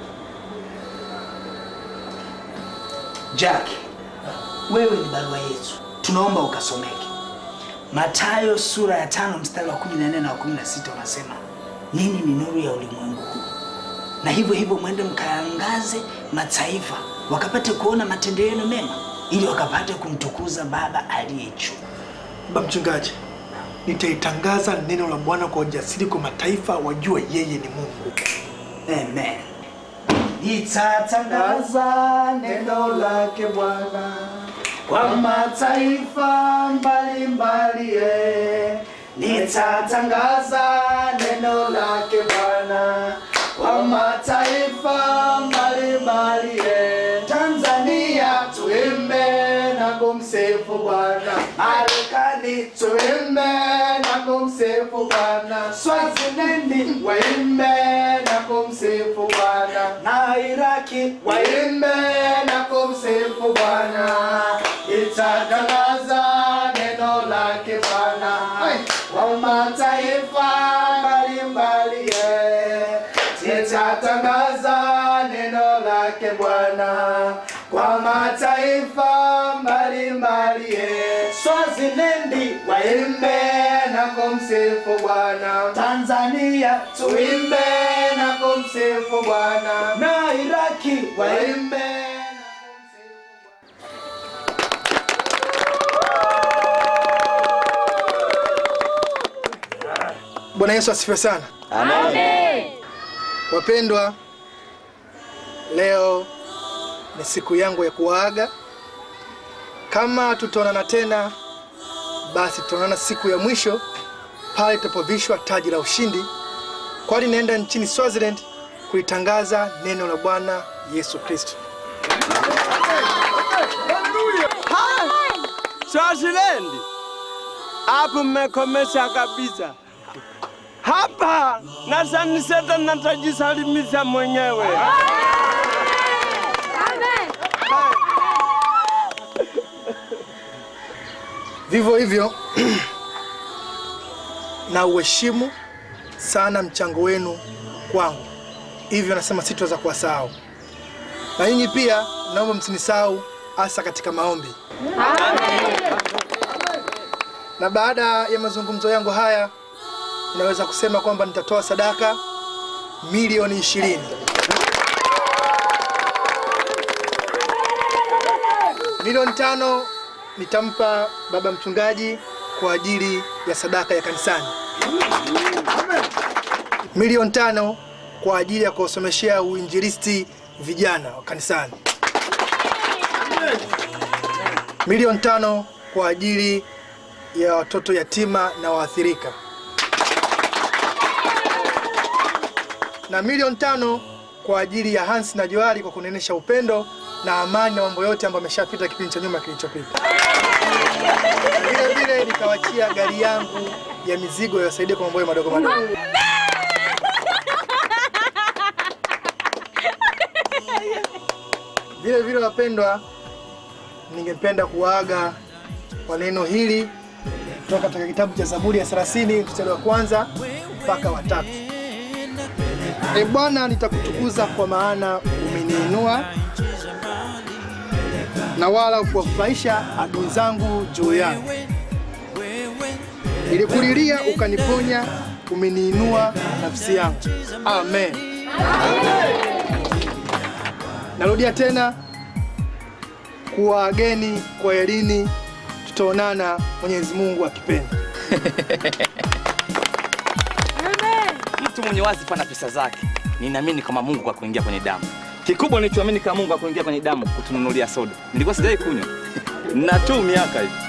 Jack, wewe ni barua yetu, tunaomba ukasomeke. Mathayo sura ya tano mstari wa 14 na wa 16 unasema, ninyi ni nuru ya ulimwengu huu, na hivyo hivyo mwende mkaangaze mataifa, wakapate kuona matendo yenu mema, ili wakapate kumtukuza Baba aliye juu. Baba mchungaji, nitaitangaza neno la Bwana kwa ujasiri kwa mataifa wajue yeye ni Mungu. Amen. Nitatangaza neno lake Bwana kwa mataifa mbalimbali, eh. nitatangaza neno lake Bwana kwa mataifa mbalimbali, eh. Tanzania tuimbe na kumsifu Bwana, Marekani tuimbe na kumsifu Bwana. Swazilendi waimbe na kumsifu Bwana, na Iraki waimbe na kumsifu Bwana. Itatangaza neno lake Bwana kwa mataifa mbalimbali, eh. itatangaza neno lake Bwana kwa mataifa mbalimbali. eh. Swazilendi waimbe na kumsifu Bwana, Tanzania tuimbe na kumsifu Bwana, na Iraki waimbe Bwana Yesu asifiwe sana. Amen. Wapendwa, leo ni siku yangu ya kuwaaga. Kama tutaonana tena, basi tutaonana siku ya mwisho pale tutapovishwa taji la ushindi, kwani naenda nchini Swaziland kulitangaza neno la Bwana Yesu Kristo. Swazilendi, hapo mmekomesha kabisa. Hapa na saniseta natajisalimisha mwenyewe. Vivyo hivyo na uheshimu sana mchango wenu kwangu, hivyo nasema sitaweza kuwasahau. Na nyinyi pia naomba msinisahau, hasa katika maombi. Na baada ya mazungumzo yangu haya, ninaweza kusema kwamba nitatoa sadaka milioni ishirini. Milioni tano nitampa baba mchungaji kwa ajili ya sadaka ya kanisani. Milioni tano kwa ajili ya kuwasomeshea uinjilisti vijana wa kanisani. Milioni tano kwa ajili ya watoto yatima na waathirika, na milioni tano kwa ajili ya Hansi na Johari kwa kunenesha upendo na amani na mambo yote ambayo ameshapita kipindi cha nyuma kilichopita. Na Vile vile nikawachia gari yangu ya mizigo yawasaidie kwa mambo madogo madogo. Vile vile wapendwa, ningependa kuwaaga kwa neno hili kutoka katika kitabu cha Zaburi ya 30 mstari wa kwanza mpaka wa tatu. E Bwana, nitakutukuza kwa maana umeniinua na wala ukuwafurahisha adui zangu juu yangu. Nilikulilia ukaniponya, umeniinua nafsi yangu. Amen. Narudia tena kuwaageni kwa elini, tutaonana Mwenyezi Mungu akipenda. Mtu mwenye wazifa na pesa zake, ninaamini kama Mungu kwa kuingia kwenye damu. Kikubwa nilichoamini kama Mungu kwa kuingia kwenye damu kutununulia soda. Nilikuwa sijai kunywa na tu miaka hivi.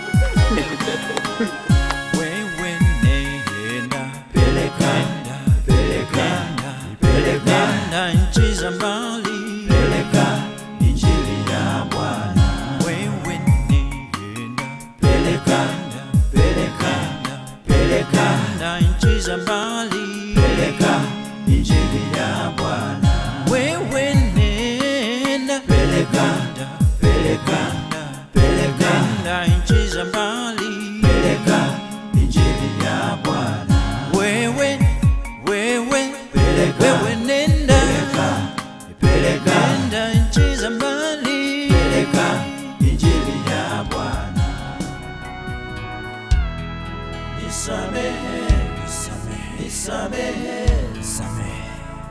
Nenda nchi za mbali, peleka injili ya Bwana. Wewe nenda, peleka, peleka, peleka nchi za mbali, peleka injili ya Bwana. Wewe nenda, peleka, peleka, peleka nchi za mbali, peleka injili ya Bwana. Wewe wewe wewe nenda nenda nchi za mbali peleka injili ya Bwana nisamehe nisamehe nisamehe nisamehe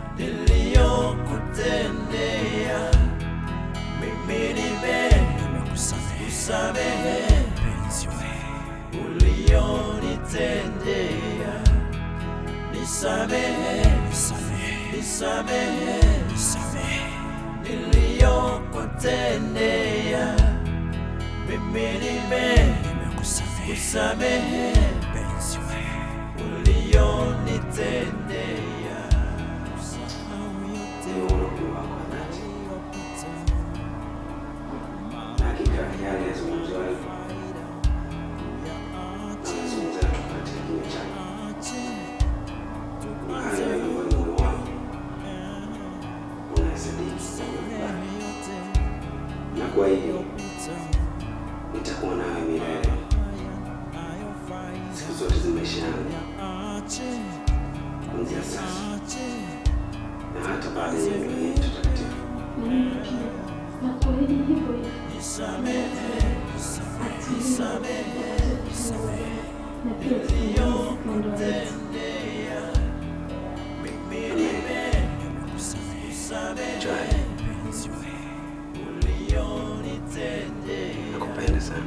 niliyokutendea mimi nime nimekusamehe mpenzi ulionitendea nisamehe nisamehe nisamehe nisamehe niliyokutendea mimi nime nimekusamehe mpenzi ulionitendea usahau yote uliyopita Hakika yale yazungumzwayo Nakupenda sana.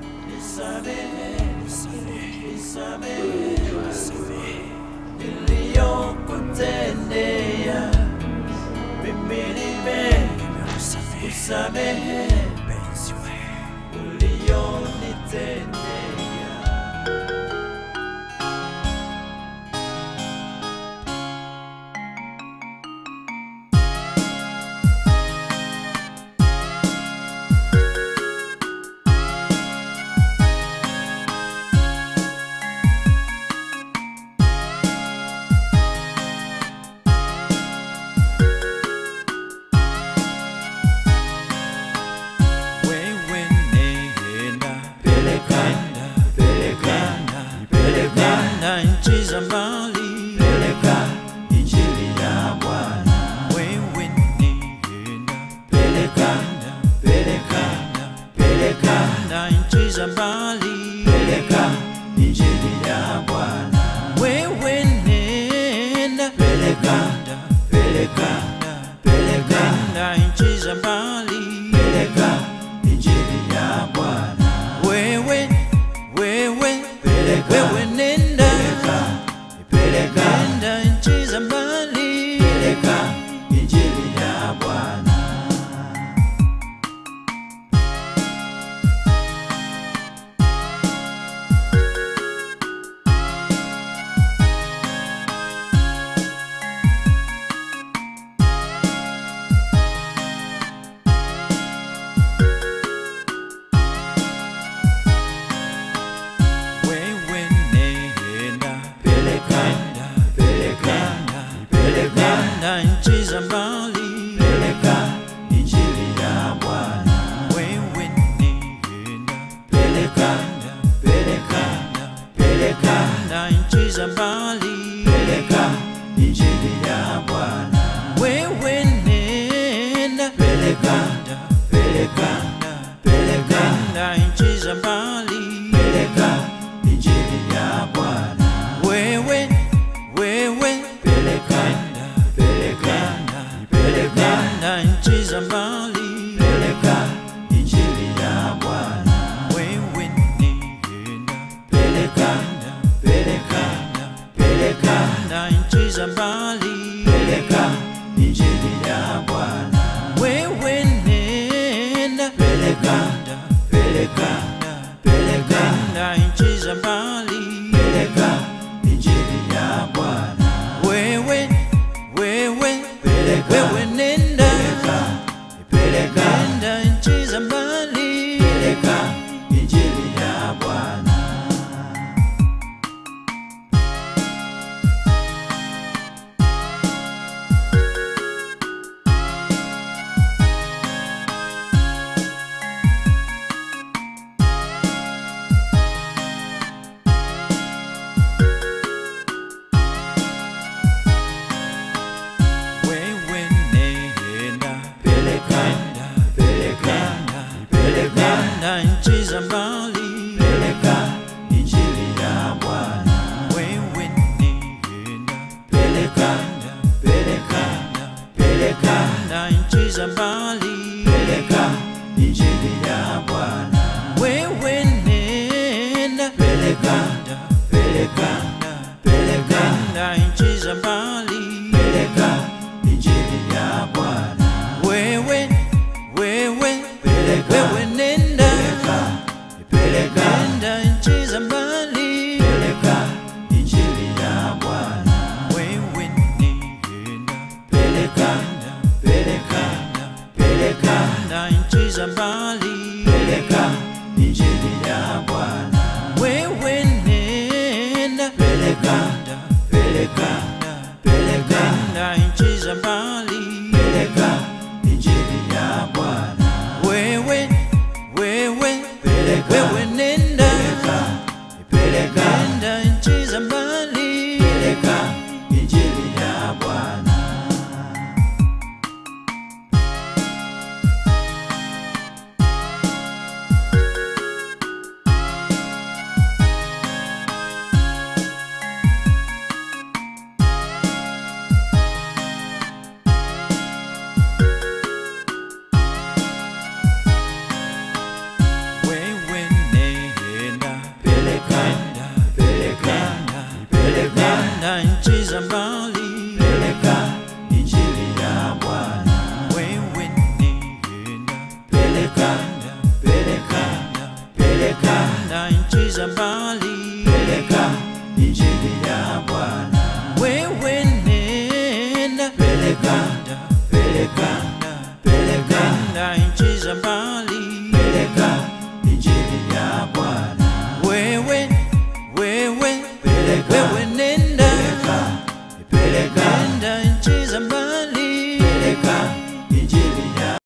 niliyokutendea mimi nimekusamehe ulionitendea wewe nenda pelekana pelekana pelekana nchi za mbali peleka injili ya Bwana wewe nenda pelekana pelekana pelekana nchi za mbali peleka injili ya Bwana wewe nenda pelekana pelekana pelekana nchi za mbali peleka injili ya Bwana wewe wewe wewe nenda nenda nchi za mbali peleka injili ya Bwana wewe nenda pelekana pelekana pelekana nchi za mbali peleka injili ya Bwana wewe nenda pelekana pelekana pelekana nchi za mbali peleka injili ya Bwana wewe nenda pelekana pelekana pelekana nchi za mbali peleka injili ya Bwana wewe wewe pelekana pelekana pelekana nchi za mbali peleka injili ya Bwana wewe nenda pelekana pelekana pelekana nchi za mbali peleka injili ya Bwana wewe nenda pelekana pelekana pelekana nchi za mbali peleka injili ya Bwana wewe wewe wewe nenda nenda nchi za mbali peleka injili ya Bwana wewe nenda pelekana pelekana pelekana nchi za mbali peleka injili ya Bwana wewe nenda pelekana pelekana pelekana nchi za mbali peleka injili ya Bwana wewe nenda pelekana pelekana pelekana nchi za mbali peleka injili ya Bwana wewe wewe wewe nenda nenda nchi za mbali peleka injili ya Bwana wewe nenda pelekana pelekana nchi za mbali